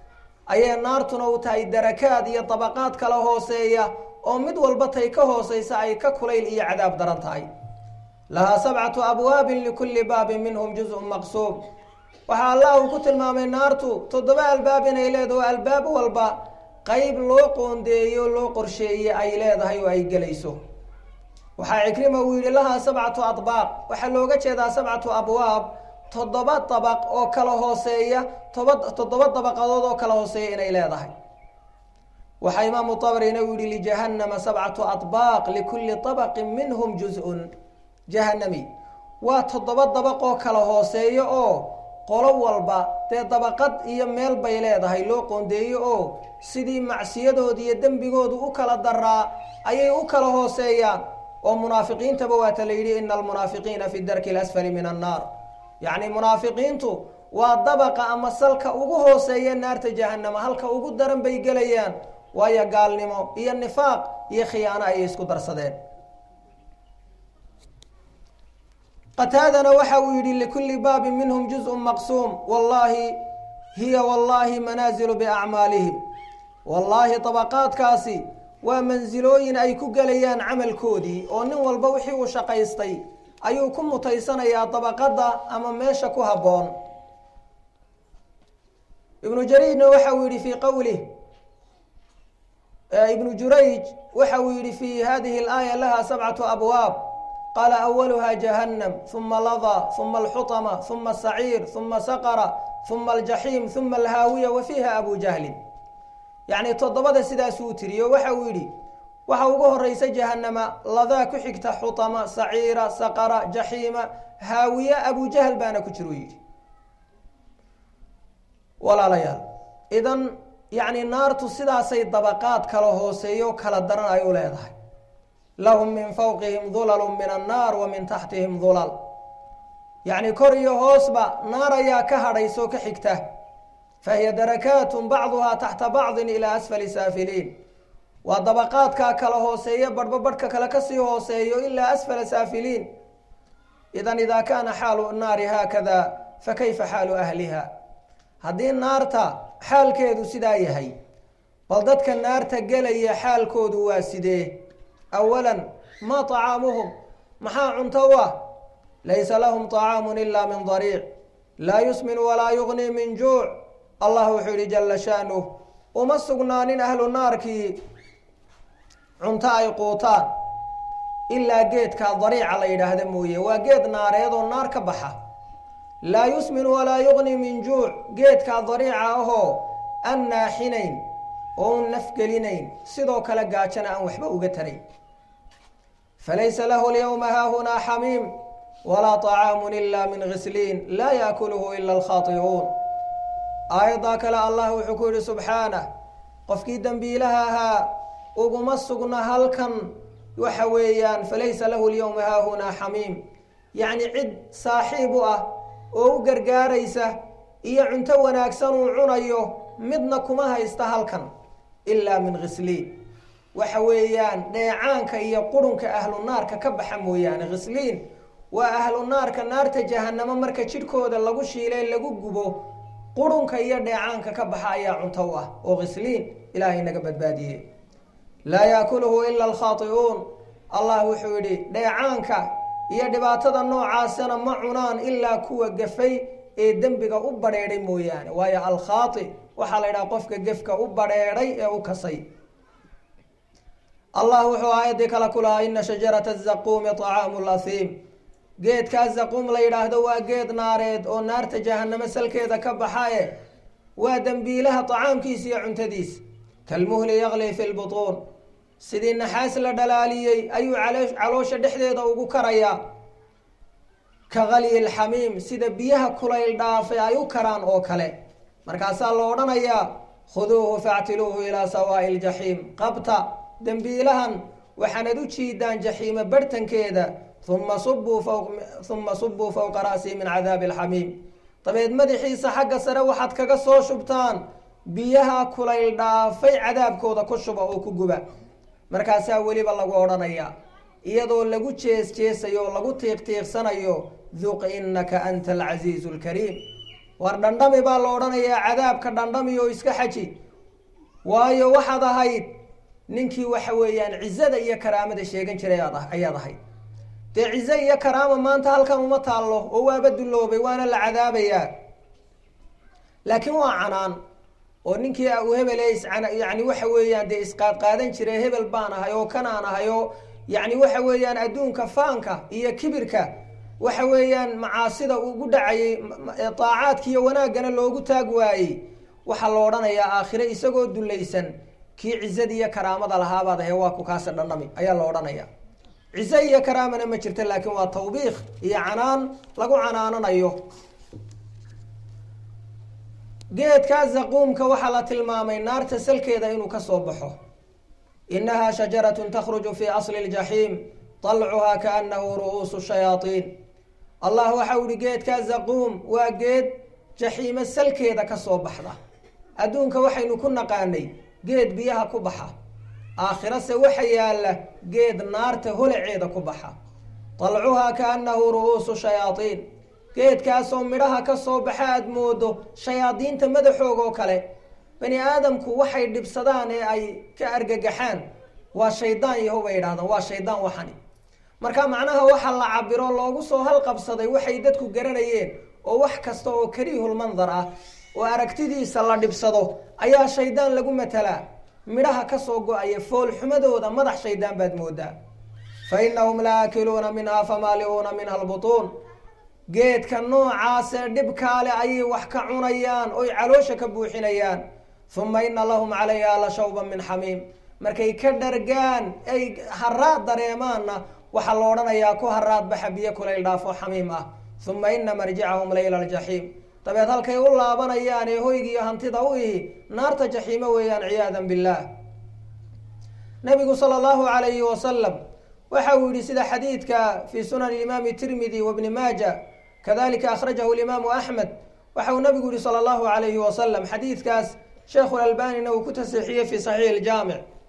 Speaker 1: ayay naartuna u tahay darakaad iyo dabaqaad kala hooseeya oo mid walba tay ka hooseysa ay ka kulayl iyo cadaab daran tahay lahaa sabcatu abwaabin likulli baabin minhum juzun maqsuum waxaa allah uu ku tilmaamay naartu toddoba albaab inay leedaho albaab walba qeyb loo qoondeeyo loo qorsheeye ay leedahay oo ay gelayso waxaa cikrima uu yidhi lahaa sabcatu adbaaq waxaa looga jeedaa sabcatu abwaab toddoba dabaq oo kala hooseeya toba toddoba dabaqadood oo kala hooseeya inay leedahay waxaa imaamu tabrina uu yihi lijahannama sabcatu adbaaq likulli dabaqin minhum juz-un jahanami waa toddoba dabaq oo kala hooseeyo oo qolo walba dee dabaqad iyo meel bay leedahay loo qoondeeyo oo sidii macsiyadooda iyo dembigoodu u kala daraa ayay u kala hooseeyaan oo munaafiqiintaba waata la yidhi ina almunaafiqiina fi darki lasfali min annaar yacni munaafiqiintu waa dabaqa ama salka ugu hooseeya naarta jahanama halka ugu daran bay gelayaan waayo gaalnimo iyo nifaaq iyo khiyaano ayay isku darsadeen qataadana waxa uu yidhi likulli baabin minhum juzun maqsuum wallahi hiya wallahi manaazilu biacmaalihim wallaahi dabaqaadkaasi waa mansilooyin ay ku gelayaan camalkoodii oo nin walba wixii uu shaqaystay ayuu ku mutaysanayaa dabaqadda ama meesha ku habboon ibnu jariijna waxa uu yihi fii qowlih ibnu jurayj waxa uu yihi fi hadihi alaaya laha sabcatu abwaab qaala awaluha jahannam uma ladaa uma alxutama uma asaciir uma saqara uma aljaxiim uma alhaawiya wa fiiha abu jahlin yacni toddobada sidaasuu tiriyo waxa uu yidhi waxa ugu horeysa jahanama ladaa ku xigta xutama saciira saqara jaxiima haawiya abujahl baana ku jiru yidhi walaalayaal idan yacni naartu sidaasay dabaqaad kala hooseeyo kala daran ay u leedahay lahum min fawqihim dulalu min annaar wa min taxtihim dulal yacni kor iyo hoosba naar ayaa ka hadhaysoo ka xigta fahiya darakaatun bacduhaa taxta bacdin ilaa asfali saafiliin waa dabaqaadkaa kala hooseeya badhba badhka kale kasii hooseeyo ilaa asfala saafiliin idan idaa kaana xaalu naari haakada fa kayfa xaalu ahliha haddii naarta xaalkeedu sidaa yahay bal dadka naarta gelaya xaalkoodu waa sidee awalan maa طacaamuhum maxaa cunto u ah laysa lahum طacaamu ila min dariic laa yusmin walaa yugnii min juuc allah wuxuu yihi jala shaanuh uma sugnaanin ahlu naarkii cunto ay quutaan ilaa geedka dariica la yidhaahda mooye waa geed naareed oo naar ka baxa laa yusmin walaa yugnii min juuc geedkaa dariica ahoo aan naaxinayn oo un nafgelinayn sidoo kale gaajana aan waxba uga tarayn falaysa lahu lyawma haahunaa xamiim walaa طacaamu ila min ghisliin laa yaakuluhu ila alkhaati'uun aayaddaa kale allah wuxuu ku yihi subxaanah qofkii dembiilaha ahaa uguma sugna halkan waxa weeyaan falaysa lahu lyawma haahunaa xamiim yacni cid saaxiib u ah oo u gargaaraysa iyo cunto wanaagsan uu cunayo midna kuma haysta halkan ilaa min khisliin waxa weeyaan dheecaanka iyo qurunka ahlu naarka ka baxa mooyaane khisliin waa ahlu naarka naarta jahanamo marka jidhkooda lagu shiilay lagu gubo qurunka iyo dheecaanka ka baxa ayaa cunto u ah oo khisliin ilaahay naga badbaadiye laa yaakuluhu ila alkhaati'uun allah wuxuu yidhi dheecaanka iyo dhibaatada noocaasana ma cunaan ilaa kuwa gafay ee dembiga u badheedhay mooyaane waayo alkhaati waxaa la yidhaha qofka gefka u badheedhay ee u kasay allah wuxuu aayaddii kale ku lahaa ina shajarata zaquumi طacaamu lasiim geedkaa zaquum la yidhaahdo waa geed naareed oo naarta jahanamo salkeeda ka baxae waa dembiilaha طacaamkiisa iyo cuntadiis kalmuhli yaqli fi lbutuun sidii naxaas la dhalaaliyey ayuu caloosha dhexdeeda ugu karayaa ka kalyi lxamiim sida biyaha kulayl dhaafay ay u karaan oo kale markaasaa la odhanayaa khuduuhu factiluuhu ilaa sawaa'i ljaxiim qabta dembiilahan waxaanad u jiidaan jaxiima barhtankeeda uma subuu uma subuu fowqa ra'sii min cadaabi alxamiim dabeed madaxiisa xagga sare waxaad kaga soo shubtaan biyaha kulayl dhaafay cadaabkooda ku shuba oo ku guba markaasaa weliba lagu odhanayaa iyadoo lagu jees jeesayo oo lagu tiiq tiiqsanayo duq inaka anta alcasiizu lkariim war dhandhami baa la odhanayaa cadaabka dhandhami oo iska xaji waayo waxaad ahayd ninkii waxa weeyaan cizada iyo karaamada sheegan jiray ayaad ahayd dee cize iyo karaama maanta halkan uma taallo oo waaba dulloobay waana la cadaabayaa laakiin waa canaan oo ninkii u hebel yani waxa weeyaan dee isqaadqaadan jiray hebel baan ahay oo kanaan ahay oo yani waxa weeyaan adduunka faanka iyo kibirka waxa weeyaan macaasida ugu dhacayay daacaadka iyo wanaaggana loogu taag waayey waxaa la odhanayaa aakhire isagoo dulaysan kii cizada iyo karaamada lahaabaad ahe waa ku kaasa dhandhami ayaa la odhanaya cize iyo karaamana ma jirta laakiin waa tawbiikh iyo canaan lagu canaananayo geedkaa zaquumka waxaa la tilmaamay naarta salkeeda inuu ka soo baxo inahaa shajaratun takhruju fii asli ljaxiim طalcuhaa kaanahu ru'uusu shayaaiin allah waxau ihi geedkaa zaquum waa geed jaxiimo salkeeda ka soo baxda adduunka waxaynu ku naqaanay geed biyaha ku baxa aakhirase waxa yaalla geed naarta holaceeda ku baxa طalcuhaa kaanahu ru'uusu shayaaiin geedkaasoo midhaha ka soo baxa aada moodo shayaadiinta madaxooga oo kale bani aadamku waxay dhibsadaan ee ay ka argagaxaan waa shaydaan yaho bay yidhahdaan waa shaydaan waxani marka macnaha waxa la cabiro loogu soo halqabsaday waxay dadku garanayeen oo wax kasta oo kariihulmandar ah oo aragtidiisa la dhibsado ayaa shaydaan lagu matalaa midhaha kasoo go-aya foolxumadooda madax shaydaan baad moodaa fa inahum la aakiluuna minhaa famaaliuuna minha albutuun geedka noocaasee dhibkaale ayay wax ka cunayaan oy caloosha ka buuxinayaan uma ina lahum calayha la shawban min xamiim markay ka dhargaan ay haraad dareemaanna waxaa la odhanayaa ku haraad baxa biyo kulayl dhaafo xamiim ah uma ina marjicahum layla aljaxiim dabeed halkay u laabanayaan ee hoygiiyo hantida u ihi naarta jaxiimo weeyaan ciyaadan billaah nabigu sala allahu alayhi wasalam waxa uu yihi sida xadiidka fi sunan imaami tirmidi wabni maaja kadalika akhrajahu imaamu axmed waxa uu nabigu yihi sala allahu alayhi wasalam xadiidkaas sheekhu lalbanina uu ku tasixiyey fi saxiix iljaamic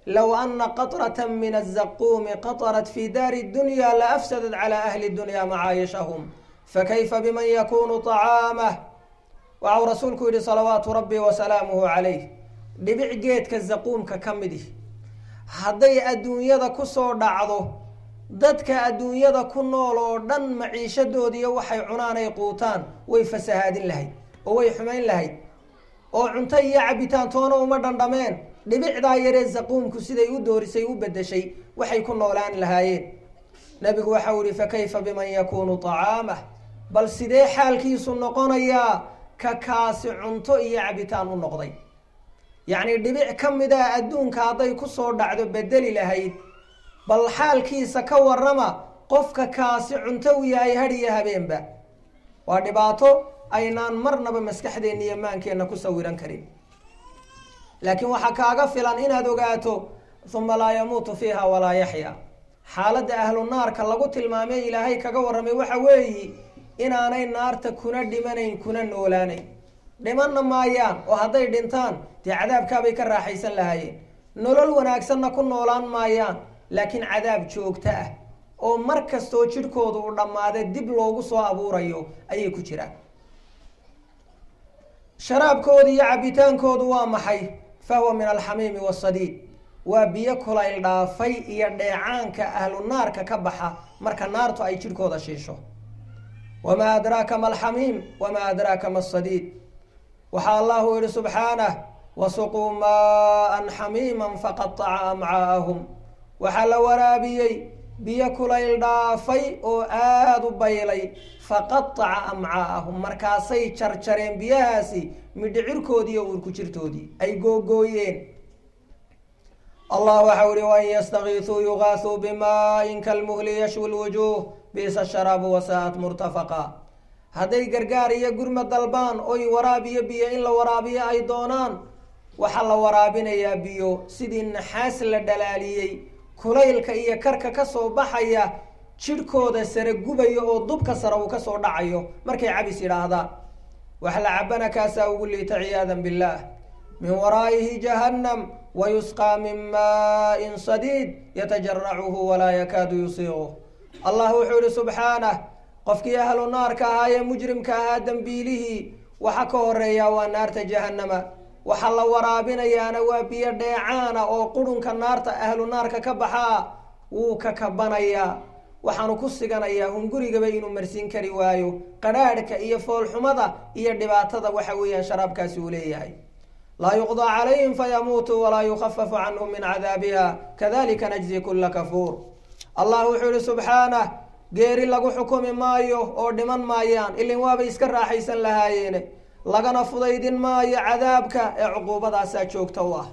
Speaker 1: low ana qaطrata min aلzaquumi qaطrat fi daari اdunya laafsadat calى ahli اdunya macaayishahum fakayfa biman yakunu طacaamah waxau rasuulku yihi salawaatu rabbi wasalaamuhu calayh dhibic geedka zaquumka ka midih hadday adduunyada kusoo dhacdo dadka adduunyada ku nool oo dhan maciishadoodiiyo waxay cunaan ay quutaan way fasahaadin lahayd oo way xumayn lahayd oo cunto iyo cabitaan toona uma dhandhameen dhibicdaa yaree zaquumku siday u doorisay u bedeshay waxay ku noolaan lahaayeen nabigu waxau ihi fakayfa biman yakuunu طacaamah bal sidee xaalkiisu noqonayaa ka kaasi cunto iyo cabitaan u noqday yacni dhibic ka mid a adduunka hadday kusoo dhacdo bedeli lahayd bal xaalkiisa ka warama qofka kaasi cunto u yahay had iyo habeenba waa dhibaato aynaan marnaba maskaxdeenna iyo maankeenna ku sawiran karin laakiin waxaa kaaga filan inaad ogaato uma laa yamuutu fiiha walaa yaxya xaaladda ahlu naarka lagu tilmaamay ilaahay kaga warramay waxa weeyi inaanay naarta kuna dhimanayn kuna noolaanayn dhimanna maayaan oo hadday dhintaan dee cadaabkaabay ka raaxaysan lahaayeen nolol wanaagsanna ku noolaan maayaan laakiin cadaab joogto ah oo mar kastoo jidhkoodu u dhammaade dib loogu soo abuurayo ayay ku jiraan sharaabkooda iyo cabitaankoodu waa maxay fahuwa min alxamiimi wasadiid waa biyo kulayl dhaafay iyo dheecaanka ahlu naarka ka baxa marka naartu ay jidhkooda shiisho wamaa adraaka ma alxamiim wamaa adraaka ma asadiid waxaa allahu yihi subxaanah wasuquu maaan xamiiman faqataca amcaa'ahum waxaa la waraabiyey biyo kulayl dhaafay oo aada u baylay faqataca amcaa'ahum markaasay jarjareen biyahaasi midhicirkoodii iyo uurku jirtoodii ay googooyeen allah waxau ihi wain yastakiisuu yugaasuu bimaain kalmuhli yashwi lwujuuh bisa sharaabu wasaa'at murtafaqa hadday gargaar iyo gurma dalbaan oy waraab iyo biyo in la waraabiyo ay doonaan waxaa la waraabinayaa biyo sidii naxaas la dhalaaliyey kulaylka iyo karka kasoo baxaya jidhkooda sare gubaya oo dubka sare uu kasoo dhacayo markay cabis yidhaahdaan wax la cabana kaasaa ugu liita ciyaadan billaah min waraa'ihi jahannam wayusqaa min maain sadiid yatajaracuhu walaa yakaadu yusiiquh allah wuxuu yihi subxaanah qofkii ahlu naarka ahaa ee mujrimka ahaa dembiilihii waxa ka horeeyaa waa naarta jahannama waxaa la waraabinayaana waa biyo dheecaana oo qurunka naarta ahlu naarka ka baxaa wuu ka kabanayaa waxaanu ku siganayaa hungurigaba inuu marsiin kari waayo qadhaadhka iyo foolxumada iyo dhibaatada waxa weeyaan sharaabkaasi uu leeyahay laa yuqdaa calayhim fayamuutuu walaa yukhafafu canhum min cadaabiha kadalika najzi kula kafuur allah wuxuu yihi subxaanah geeri lagu xukumi maayo oo dhiman maayaan ilin waabay iska raaxaysan lahaayeene lagana fudaydin maayo cadaabka ee cuquubadaasaa joogta u ah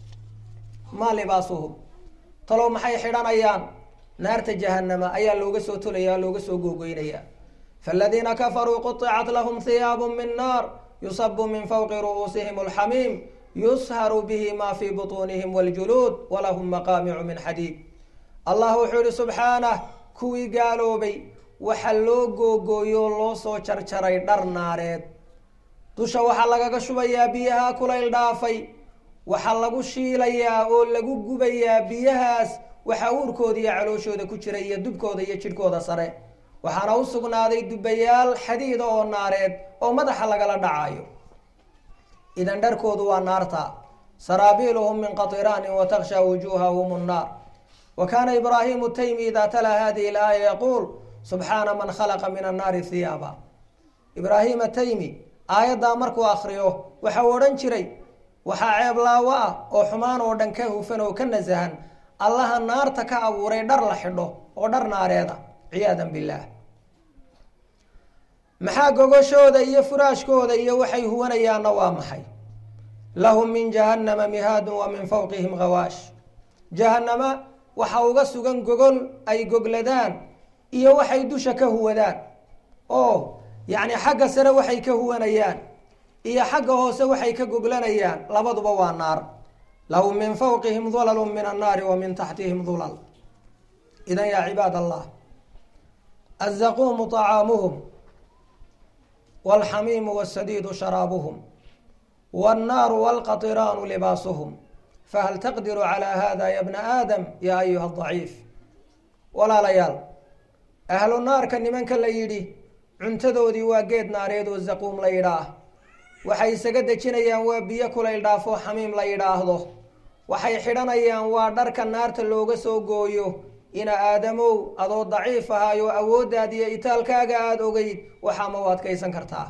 Speaker 1: maa libaasuhum talow maxay xidhanayaan naarta jahanama ayaa looga soo tolaya looga soo googoynaya faaladiina kafaruu quطicat lahum hiyaabu min naar yusabu min fawqi ru'uusihim alxamiim yusharu bihi ma fii butuunihim waljuluud walahum maqaamicu min xadiid allah wuxuu yihi subxaanah kuwii gaaloobay waxa loo googooyo loo soo jarjaray dhar naareed dusha waxaa lagaga shubayaa biyaha kulayl dhaafay waxaa lagu shiilayaa oo lagu gubayaa biyahaas waxaa uurkooda iyo calooshooda ku jira iyo dubkooda iyo jidhkooda sare waxaana u sugnaaday dubayaal xadiida oo naareed oo madaxa lagala dhacayo idan dharkoodu waa naarta saraabiiluhum min qatiraanin wataksha wujuuhahum nnaar wa kaana ibraahimu taymi ida talaa hadihi laaya yaquul subxaana man khalaqa min annaari hiyaaba ibraahim ataymi aayaddaa markuu akriyo waxau odhan jiray waxaa ceeblaawo ah oo xumaan oo dhan ka hufan oo ka nasahan allaha naarta ka abuuray dhar la xidho oo dhar naareeda ciyaadan billaah maxaa gogoshooda iyo furaashkooda iyo waxay huwanayaanna waa maxay lahum min jahannama mihaadun wa min fawqihim hawaash jahannama waxa uga sugan gogol ay gogladaan iyo waxay dusha ka huwadaan oo yacni xagga sare waxay ka huwanayaan iyo xagga hoose waxay ka goglanayaan labaduba waa naar lahum min fawqihim dulalu min annaari wa min taxtihim dulal idan yaa cibaad allah azaquumu طacaamuhum wاlxamiimu wاsadiidu sharaabuhum wاnnaaru wاlqaطiraanu libaasuhum fahal taqdiru calaa hada ya bna aadam yaa ayuha daciif walaalayaal ahlu naarka nimanka la yidhi cuntadoodii waa geed naareed oo zaquum la yidhaah waxay isaga dejinayaan waa biyo kulayl dhaafoo xamiim la yidhaahdo waxay xidhanayaan waa dharka naarta looga soo gooyo ina aadamow adoo daciif ahaayo awooddaad iyo itaalkaaga aada ogeyd waxaa ma u adkaysan kartaa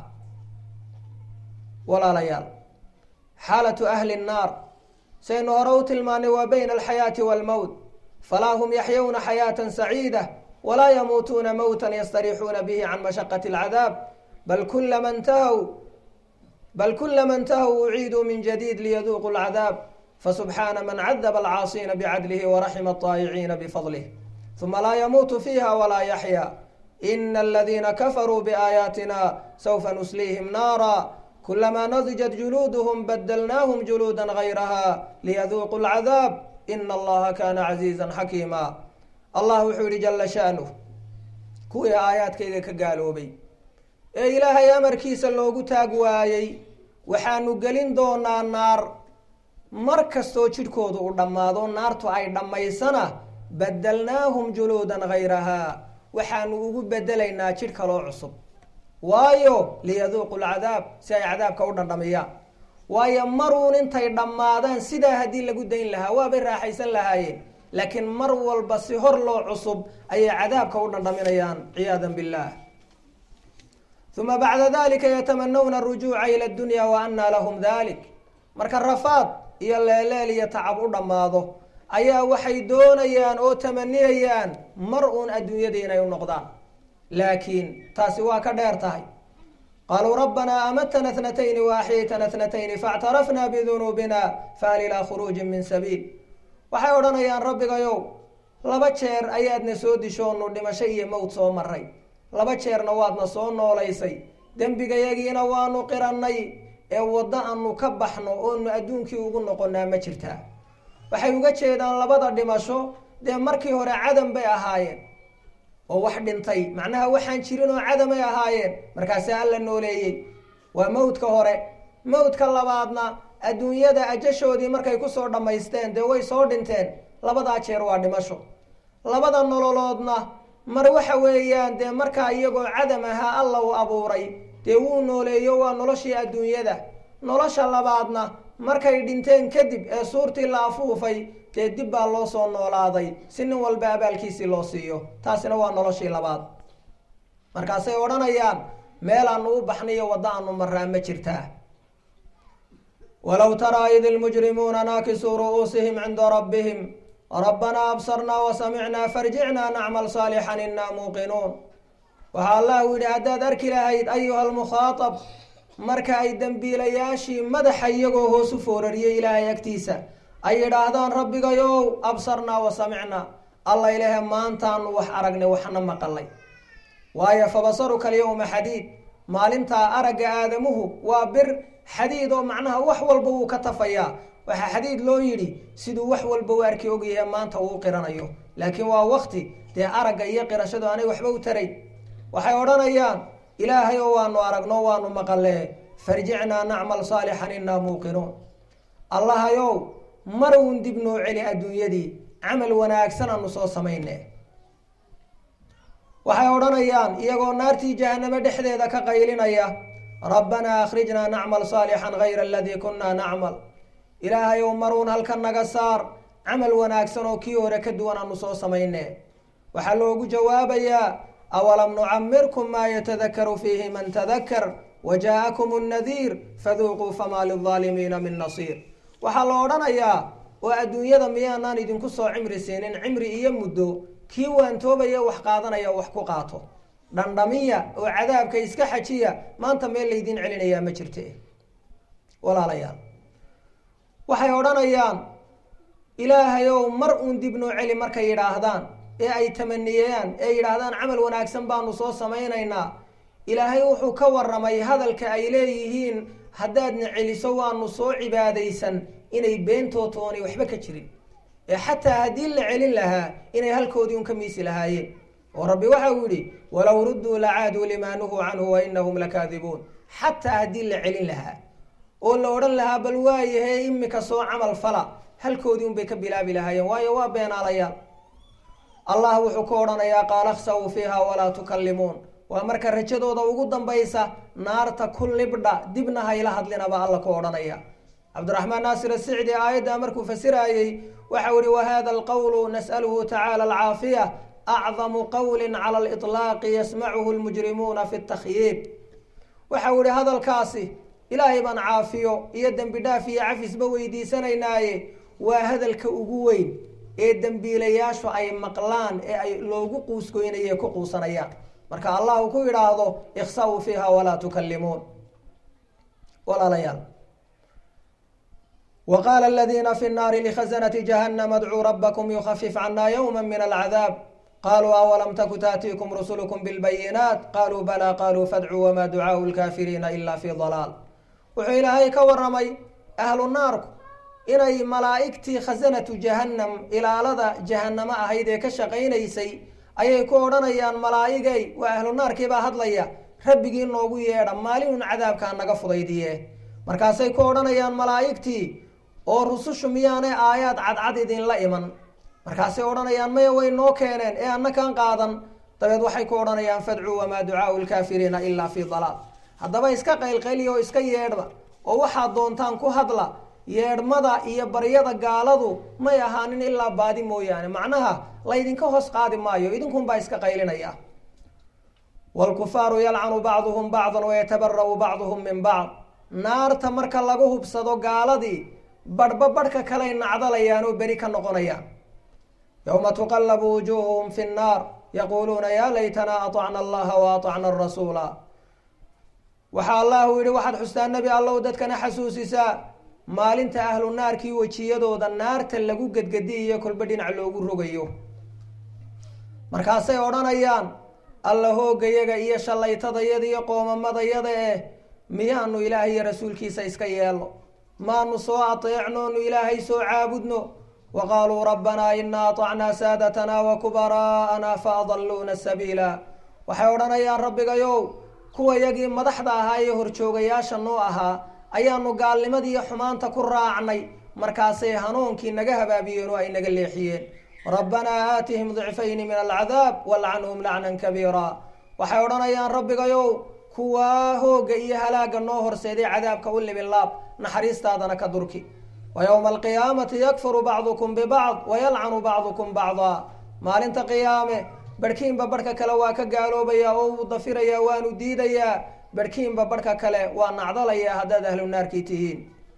Speaker 1: walaalayaal xaalatu ahli nnaar saynu hore u tilmaanay waa bayna alxayaati waalmowt falaa hum yaxyawna xayaatan saciida walaa yamuutuuna mowtan yastariixuuna bihi can mashaqati alcadaab bal kulama ntahaw bal kulama ntahaw uciiduu min jadiid liyaduuqu alcadaab fasubxaana man cadaba alcaasiina bicadlihi waraxima alطaayiciina bifadlih uma laa yamuutu fiiha walaa yaxya ina aladiina kafaruu biaayaatina sawfa nusliihim naara kulamaa nadijat juluuduhum badalnaahum juluuda gayraha liyaduuqu alcadaab ina allaha kaana casiizan xakiima allah wuxuu yihi jala sha'nuh kuwii aayaadkayga ka gaaloobay ee ilaahay amarkiisa loogu taag waayey waxaanu gelin doonaa naar mar kastoo jidhkoodu u dhammaado naartu ay dhammaysana badalnaahum juluudan gayrahaa waxaanu ugu bedelaynaa jidh kaloo cusub waayo liyaduuqu lcadaab si ay cadaabka u dhandhamiyaan waayo maruun intay dhammaadaan sidaa haddii lagu dayn lahaa waabay raaxaysan lahaayeen laakiin mar walba si hor loo cusub ayay cadaabka u dhandhaminayaan ciyaada billah uma bacda dalika yatamanawna arujuuca ila dunya wa anaa lahum dalik marka rafaad iyo leeleel iyo tacab u dhammaado ayaa waxay doonayaan oo tamaniyayaan mar uun adduunyada inay u noqdaan laakiin taasi waa ka dheer tahay qaluu rabbanaa amatana tnatayni waaxyaytana tnatayni faاctarafna bidunuubina fahal ilaa khuruujin min sabiil waxay odhanayaan rabbigayow laba jeer ayaadna soo dishoonu dhimasho iyo mowt soo maray laba jeerna waadna soo noolaysay dembigayagiina waanu qirannay ee waddo aanu ka baxno oonu adduunkii ugu noqonaa ma jirtaa waxay uga jeedaan labada dhimasho dee markii hore cadam bay ahaayeen oo wax dhintay macnaha waxaan jirin oo cadamay ahaayeen markaasa alla nooleeyey waa mawdka hore mawdka labaadna adduunyada ajashoodii markay kusoo dhammaysteen dee way soo dhinteen labadaa jeer waa dhimasho labada nololoodna mar waxa weeyaan dee markaa iyagoo cadam ahaa alla uu abuuray dee wuu nooleeyo waa noloshii adduunyada nolosha labaadna markay dhinteen kadib ee suurtii la afuufay dee dib baa loo soo noolaaday si nin walba abaalkiisii loo siiyo taasina waa noloshii labaad markaasay odhanayaan meel aanu u baxnayo waddo aanu maraa ma jirtaa walow taraa id ilmujrimuuna naakisuu ru'uusihim cinda rabbihim rabbanaa absarnaa wasamicnaa farjicnaa nacmal saalixan inaa muuqinuun waxaa allahu yidhi haddaad arki lahayd ayuha almukhaatab marka ay dembiilayaashii madaxa iyagoo hoosu foorariyey ilaahay agtiisa ay yidhaahdaan rabbigayow absarnaa wa samicnaa alla ilaahe maantaanu wax aragnay waxna maqalay waayo fabasaruka alyawma xadiid maalintaa aragga aadamuhu waa bir xadiid oo macnaha wax walba wuu ka tafayaa waxaa xadiid loo yidhi siduu wax walba u arki ogyahay maanta uu qiranayo laakiin waa wakti dee aragga iyo qirashadu aanay waxba u tarayn waxay odhanayaan ilaahay oo waanu aragno waanu maqalee farjicnaa nacmal saalixan inaa muuqinuun allahayow mar uun dib noo celi adduunyadii camal wanaagsan aanu soo samayne waxay odhanayaan iyagoo naartii jahanamo dhexdeeda ka qaylinaya rabbanaa akhrijnaa nacmal saalixan gayra aladii kunaa nacmal ilaahayow maruun halka naga saar camal wanaagsan oo kii hore ka duwan aanu soo samayne waxaa loogu jawaabayaa awalam nucamirkum maa yatadakaru fiihi man tadakar wajaaءakum الnadiir faduuquu famaa lilظaalimiina min nasiir waxaa la odhanayaa oo adduunyada miyaanaan idinku soo cimri siinin cimri iyo muddo kii waantoobaya wax qaadanaya wax ku qaato dhandhamiya oo cadaabka iska xajiya maanta meel laydin celinayaa ma jirte walaalayaal waxay odhanayaan ilaahayow mar uun dib noo celi markay yidhaahdaan ee ay tamaniyayaan ee yidhaahdaan camal wanaagsan baanu soo samaynaynaa ilaahay wuxuu ka waramay hadalka ay leeyihiin haddaadna celiso waanu soo cibaadaysan inay beentooto oonay waxba ka jirin ee xataa haddii la celin lahaa inay halkoodii un ka miisi lahaayeen oo rabbi waxa uu yidhi walow rudduu lacaaduu limaa nuhuu canhu wa inahum lakaadibuun xataa haddii la celin lahaa oo la odhan lahaa bal waayahe imika soo camal fala halkoodii unbay ka bilaabi lahaayeen waayo waa beenaalayaal allah wuxuu ku odhanayaa qaala khsaw fiiha walaa tukallimuun waa marka rajadooda ugu dambaysa naarta ku libdha dibna hayla hadlinaba alla ku odhanaya cabdiraxmaan naasir asicdi aayaddaa markuu fasiraayey waxau ihi wahada alqowlu nas'aluhu tacaala alcaafiya acdamu qowli cala aliطlaaqi yasmacuhu lmujrimuuna fi takhyiib waxau ihi hadalkaasi ilaahay baan caafiyo iyo dembi dhaaf iyo cafisba weydiisanaynaaye waa hadalka ugu weyn ee dembiilayaashu ay maqlaan ee ay loogu quusgoynaye ku quusanayaan marka allah uu ku yidhaahdo ikhsaw fiiha walaa tukallimuun walaalayaal wa qaala aladiina fi nnaari likhazanati jahannama adcuu rabbakum yukhafif cana yowma min alcadaab qaluu awalam taku taatiikum rusulukum bilbayinaat qaluu balaa qaluu fadcuu wamaa ducaau lkaafiriina ila fi dalaal wuxuu ilaahay ka waramay ahlu naarku inay malaa'igtii khasanatu jahannam ilaalada jahannamo ahayd ee ka shaqaynaysay ayay ku odhanayaan malaa'igay waa ahlu naarkiibaa hadlaya rabbigii noogu yeedha maalinun cadaabkaa naga fudaydiye markaasay ku odhanayaan malaa'igtii oo rusushu miyaanay aayaad cadcad idinla iman markaasay odhanayaan maya way noo keeneen ee annakaan qaadan dabeed waxay ku odhanayaan fadcuu wamaa ducaau lkaafiriina ilaa fii dalaal haddaba iska qaylqayliya oo iska yeedhda oo waxaad doontaan ku hadla yeedhmada iyo baryada gaaladu may ahaanin ilaa baadi mooyaane macnaha laydinka hoos qaadi maayo idinkunbaa iska qaylinaya wlkufaaru yalcanu bacduhum bacdan wayatabara'u bacduhum min bacd naarta marka lagu hubsado gaaladii badhba badhka kaley nacdalayaan oo beri ka noqonayaan yowma tuqallabu wujuuhuhum fi nnaar yaquuluuna yaa laytanaa aطacna allaha wa aطacna arasuula waxaa allahu yihi waxaad xustaa nebi allow dadkana xasuusisaa maalinta ahlu naarkii wejiyadooda naarta lagu gedgediyayo kolba dhinac loogu rogayo markaasay odhanayaan alla hoogayaga iyo shallaytadayada iyo qoomamadayada eh miyaanu ilaahay iyo rasuulkiisa iska yeelno maanu soo ateecnoonu ilaahay soo caabudno wa qaaluu rabbanaa inaa aطacnaa saadatanaa wa kubaraa'anaa fa adalluuna sabiila waxay odhanayaan rabbigayow kuwa yagii madaxda ahaa iyo horjoogayaasha noo ahaa ayaanu gaalnimadii iyo xumaanta ku raacnay markaasay hanuunkii naga habaabiyeen oo ay naga leexiyeen rabbanaa aatihim dicfayni min alcadaab walcanhum lacnan kabiira waxay odhanayaan rabbigayow kuwaa hooga iyo halaaga noo horseeday cadaabka u libinlaab naxariistaadana ka durki wa yowma alqiyaamati yakfuru bacdukum bibacd wayalcanu bacdukum bacdaa maalinta qiyaame barhkiinba barhka kale waa ka gaaloobaya oo wuu dafirayaa waanu diidayaa barhkiinba barhka kale waa nacdalayaa haddaad ahlu naarkii tihiin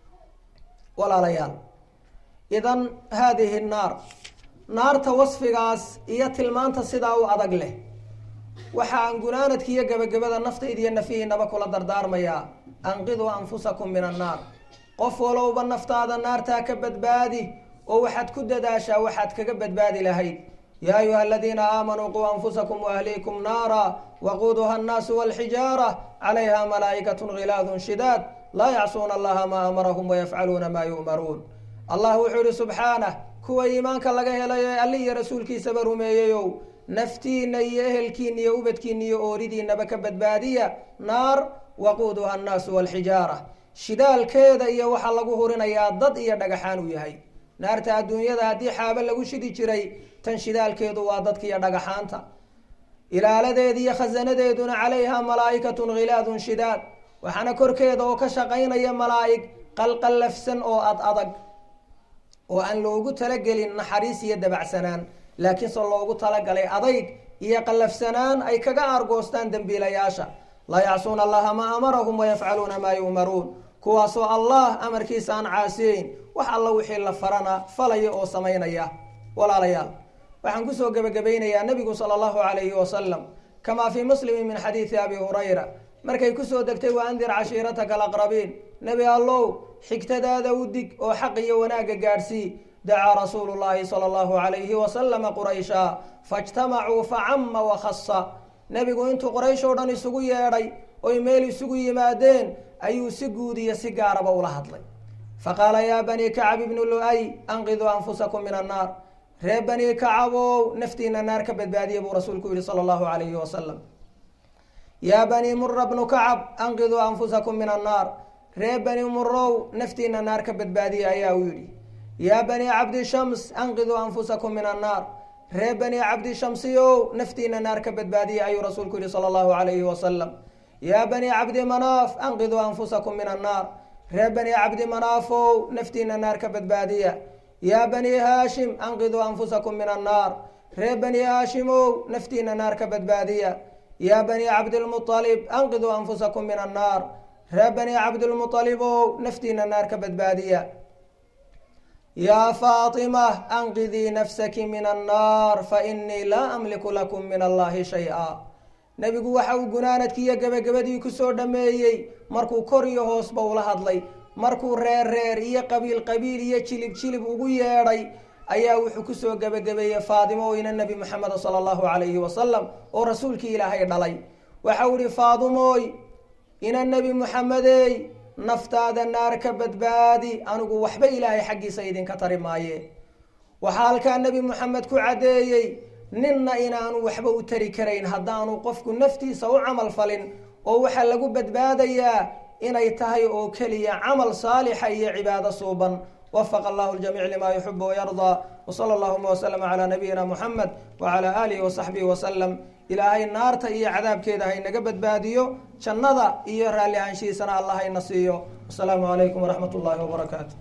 Speaker 1: walaalayaal idan haadihi naar naarta wasfigaas iyo tilmaanta sidaa u adag leh waxa aan gunaanadki iyo gebagabada naftayda iyo nafihiinaba kula dardaarmayaa anqiduu anfusakum min annaar qof walowba naftaada naartaa ka badbaadi oo waxaad ku dadaashaa waxaad kaga badbaadi lahayd yaa ayuha aladiina aamanuu quu anfusakum waahliikum naara waquuduha annaasu walxijaara calayha malaa'ikatun khilaadun shidaad laa yacsuuna allaha maa amarahum wayafcaluuna maa yu'maruun allah wuxuu yihi subxaanah kuwa iimaanka laga helayo ee alli iyo rasuulkiisaba rumeeyeyow naftiina iyo ehelkiina iyo ubadkiina iyo ooridiinaba ka badbaadiya naar waquuduha annaasu walxijaara shidaalkeeda iyo waxaa lagu hurinayaa dad iyo dhagaxaan uu yahay naarta adduunyada haddii xaabo lagu shidi jiray tan shidaalkeedu waa dadka iyo dhagaxaanta ilaaladeeda iyo khasanadeeduna calayha malaa'ikatun khilaadun shidaad waxaana korkeeda oo ka shaqaynaya malaa'ig qalqallafsan oo ad adag oo aan loogu talagelin naxariis iyo dabacsanaan laakiinse loogu talagalay adayg iyo qallafsanaan ay kaga aargoostaan dembiilayaasha laa yacsuuna allaha maa amarahum wayafcaluuna maa yu'maruun kuwaasoo allah amarkiisa aan caasiyeyn wax alla wixii la farana falaya oo samaynaya walaalayaal waxaan kusoo gebagabaynayaa nabigu sala allahu calayhi wasalam kamaa fii muslimin min xadiidi abi hurayra markay kusoo degtay wa andir cashiirataka alaqrabiin nebi allow xigtadaada u dig oo xaq iyo wanaagga gaadhsii dacaa rasuulu llaahi sala allahu calayhi wasalama quraysha faijtamacuu facama wakhasa nebigu intuu qoraysh oo dhan isugu yeedhay oy meel isugu yimaadeen ayuu si guud iyo si gaaraba ula hadlay faqaala yaa banii kacab ibnu lu-ay anqiduu anfusakum min annaar reer banii kacabow naftiina naar ka badbaadiya buu rasuulku yihi sala allahu calayhi wasalam yaa banii mura bnu kacab anqiduu anfusakum min annaar ree bani murow naftiina naar ka badbaadiya ayaa uu yidhi yaa bani cabdi shams anqiduu anfusakum min annaar ree bani cabdi shamsiyow naftiina naar ka badbaadiya ayuu rasuulku yihi sala allahu calayhi wasalam yaa bani cabdi manaaf anqiduu anfusakum min annaar ree bani cabdi manaafow naftiina naar ka badbaadiya yaa bani haashim anqiduu anfusakum min annaar ree bani haashimow naftiina naar ka badbaadiya yaa bani cabdilmualib anqiduu anfusakum min annaar ree bani cabdilmualibow naftiina naar ka badbaadiya yaa faatima anqidii nafsaki min annaar fa inii laa amliku lakum min allahi shay-a nebigu waxa uu gunaanadkiiyo gebagabadii kusoo dhammeeyey markuu kor iyo hoosba ula hadlay markuu reer reer iyo qabiil qabiil iyo jilib jilib ugu yeedhay ayaa wuxuu kusoo gebagabeeyey faadimo oyna nebi moxameda sala allahu calayhi wasalam oo rasuulkii ilaahay dhalay waxau ihi faadimooy ina nebi moxamedey naftaada naar ka badbaadi anigu waxba ilaahay xaggiisa idinka tari maaye waxaa halkaa nebi moxamed ku caddeeyey ninna inaanu waxba u tari karayn haddaanu qofku naftiisa u camal falin oo waxaa lagu badbaadayaa inay tahay oo keliya camal saalixa iyo cibaado suuban wafaqa allahu ljamiic lima yuxibu wayardaa wsala allahuma waslama calaa nabiyina muxamed wacalaa aalihi wasaxbihi wasalam ilaahay naarta iyo cadaabkeeda haynaga badbaadiyo jannada iyo raalli ahaanshihiisana allah hayna siiyo wasalaamu calaykum waraxmat ullaahi wabarakaatu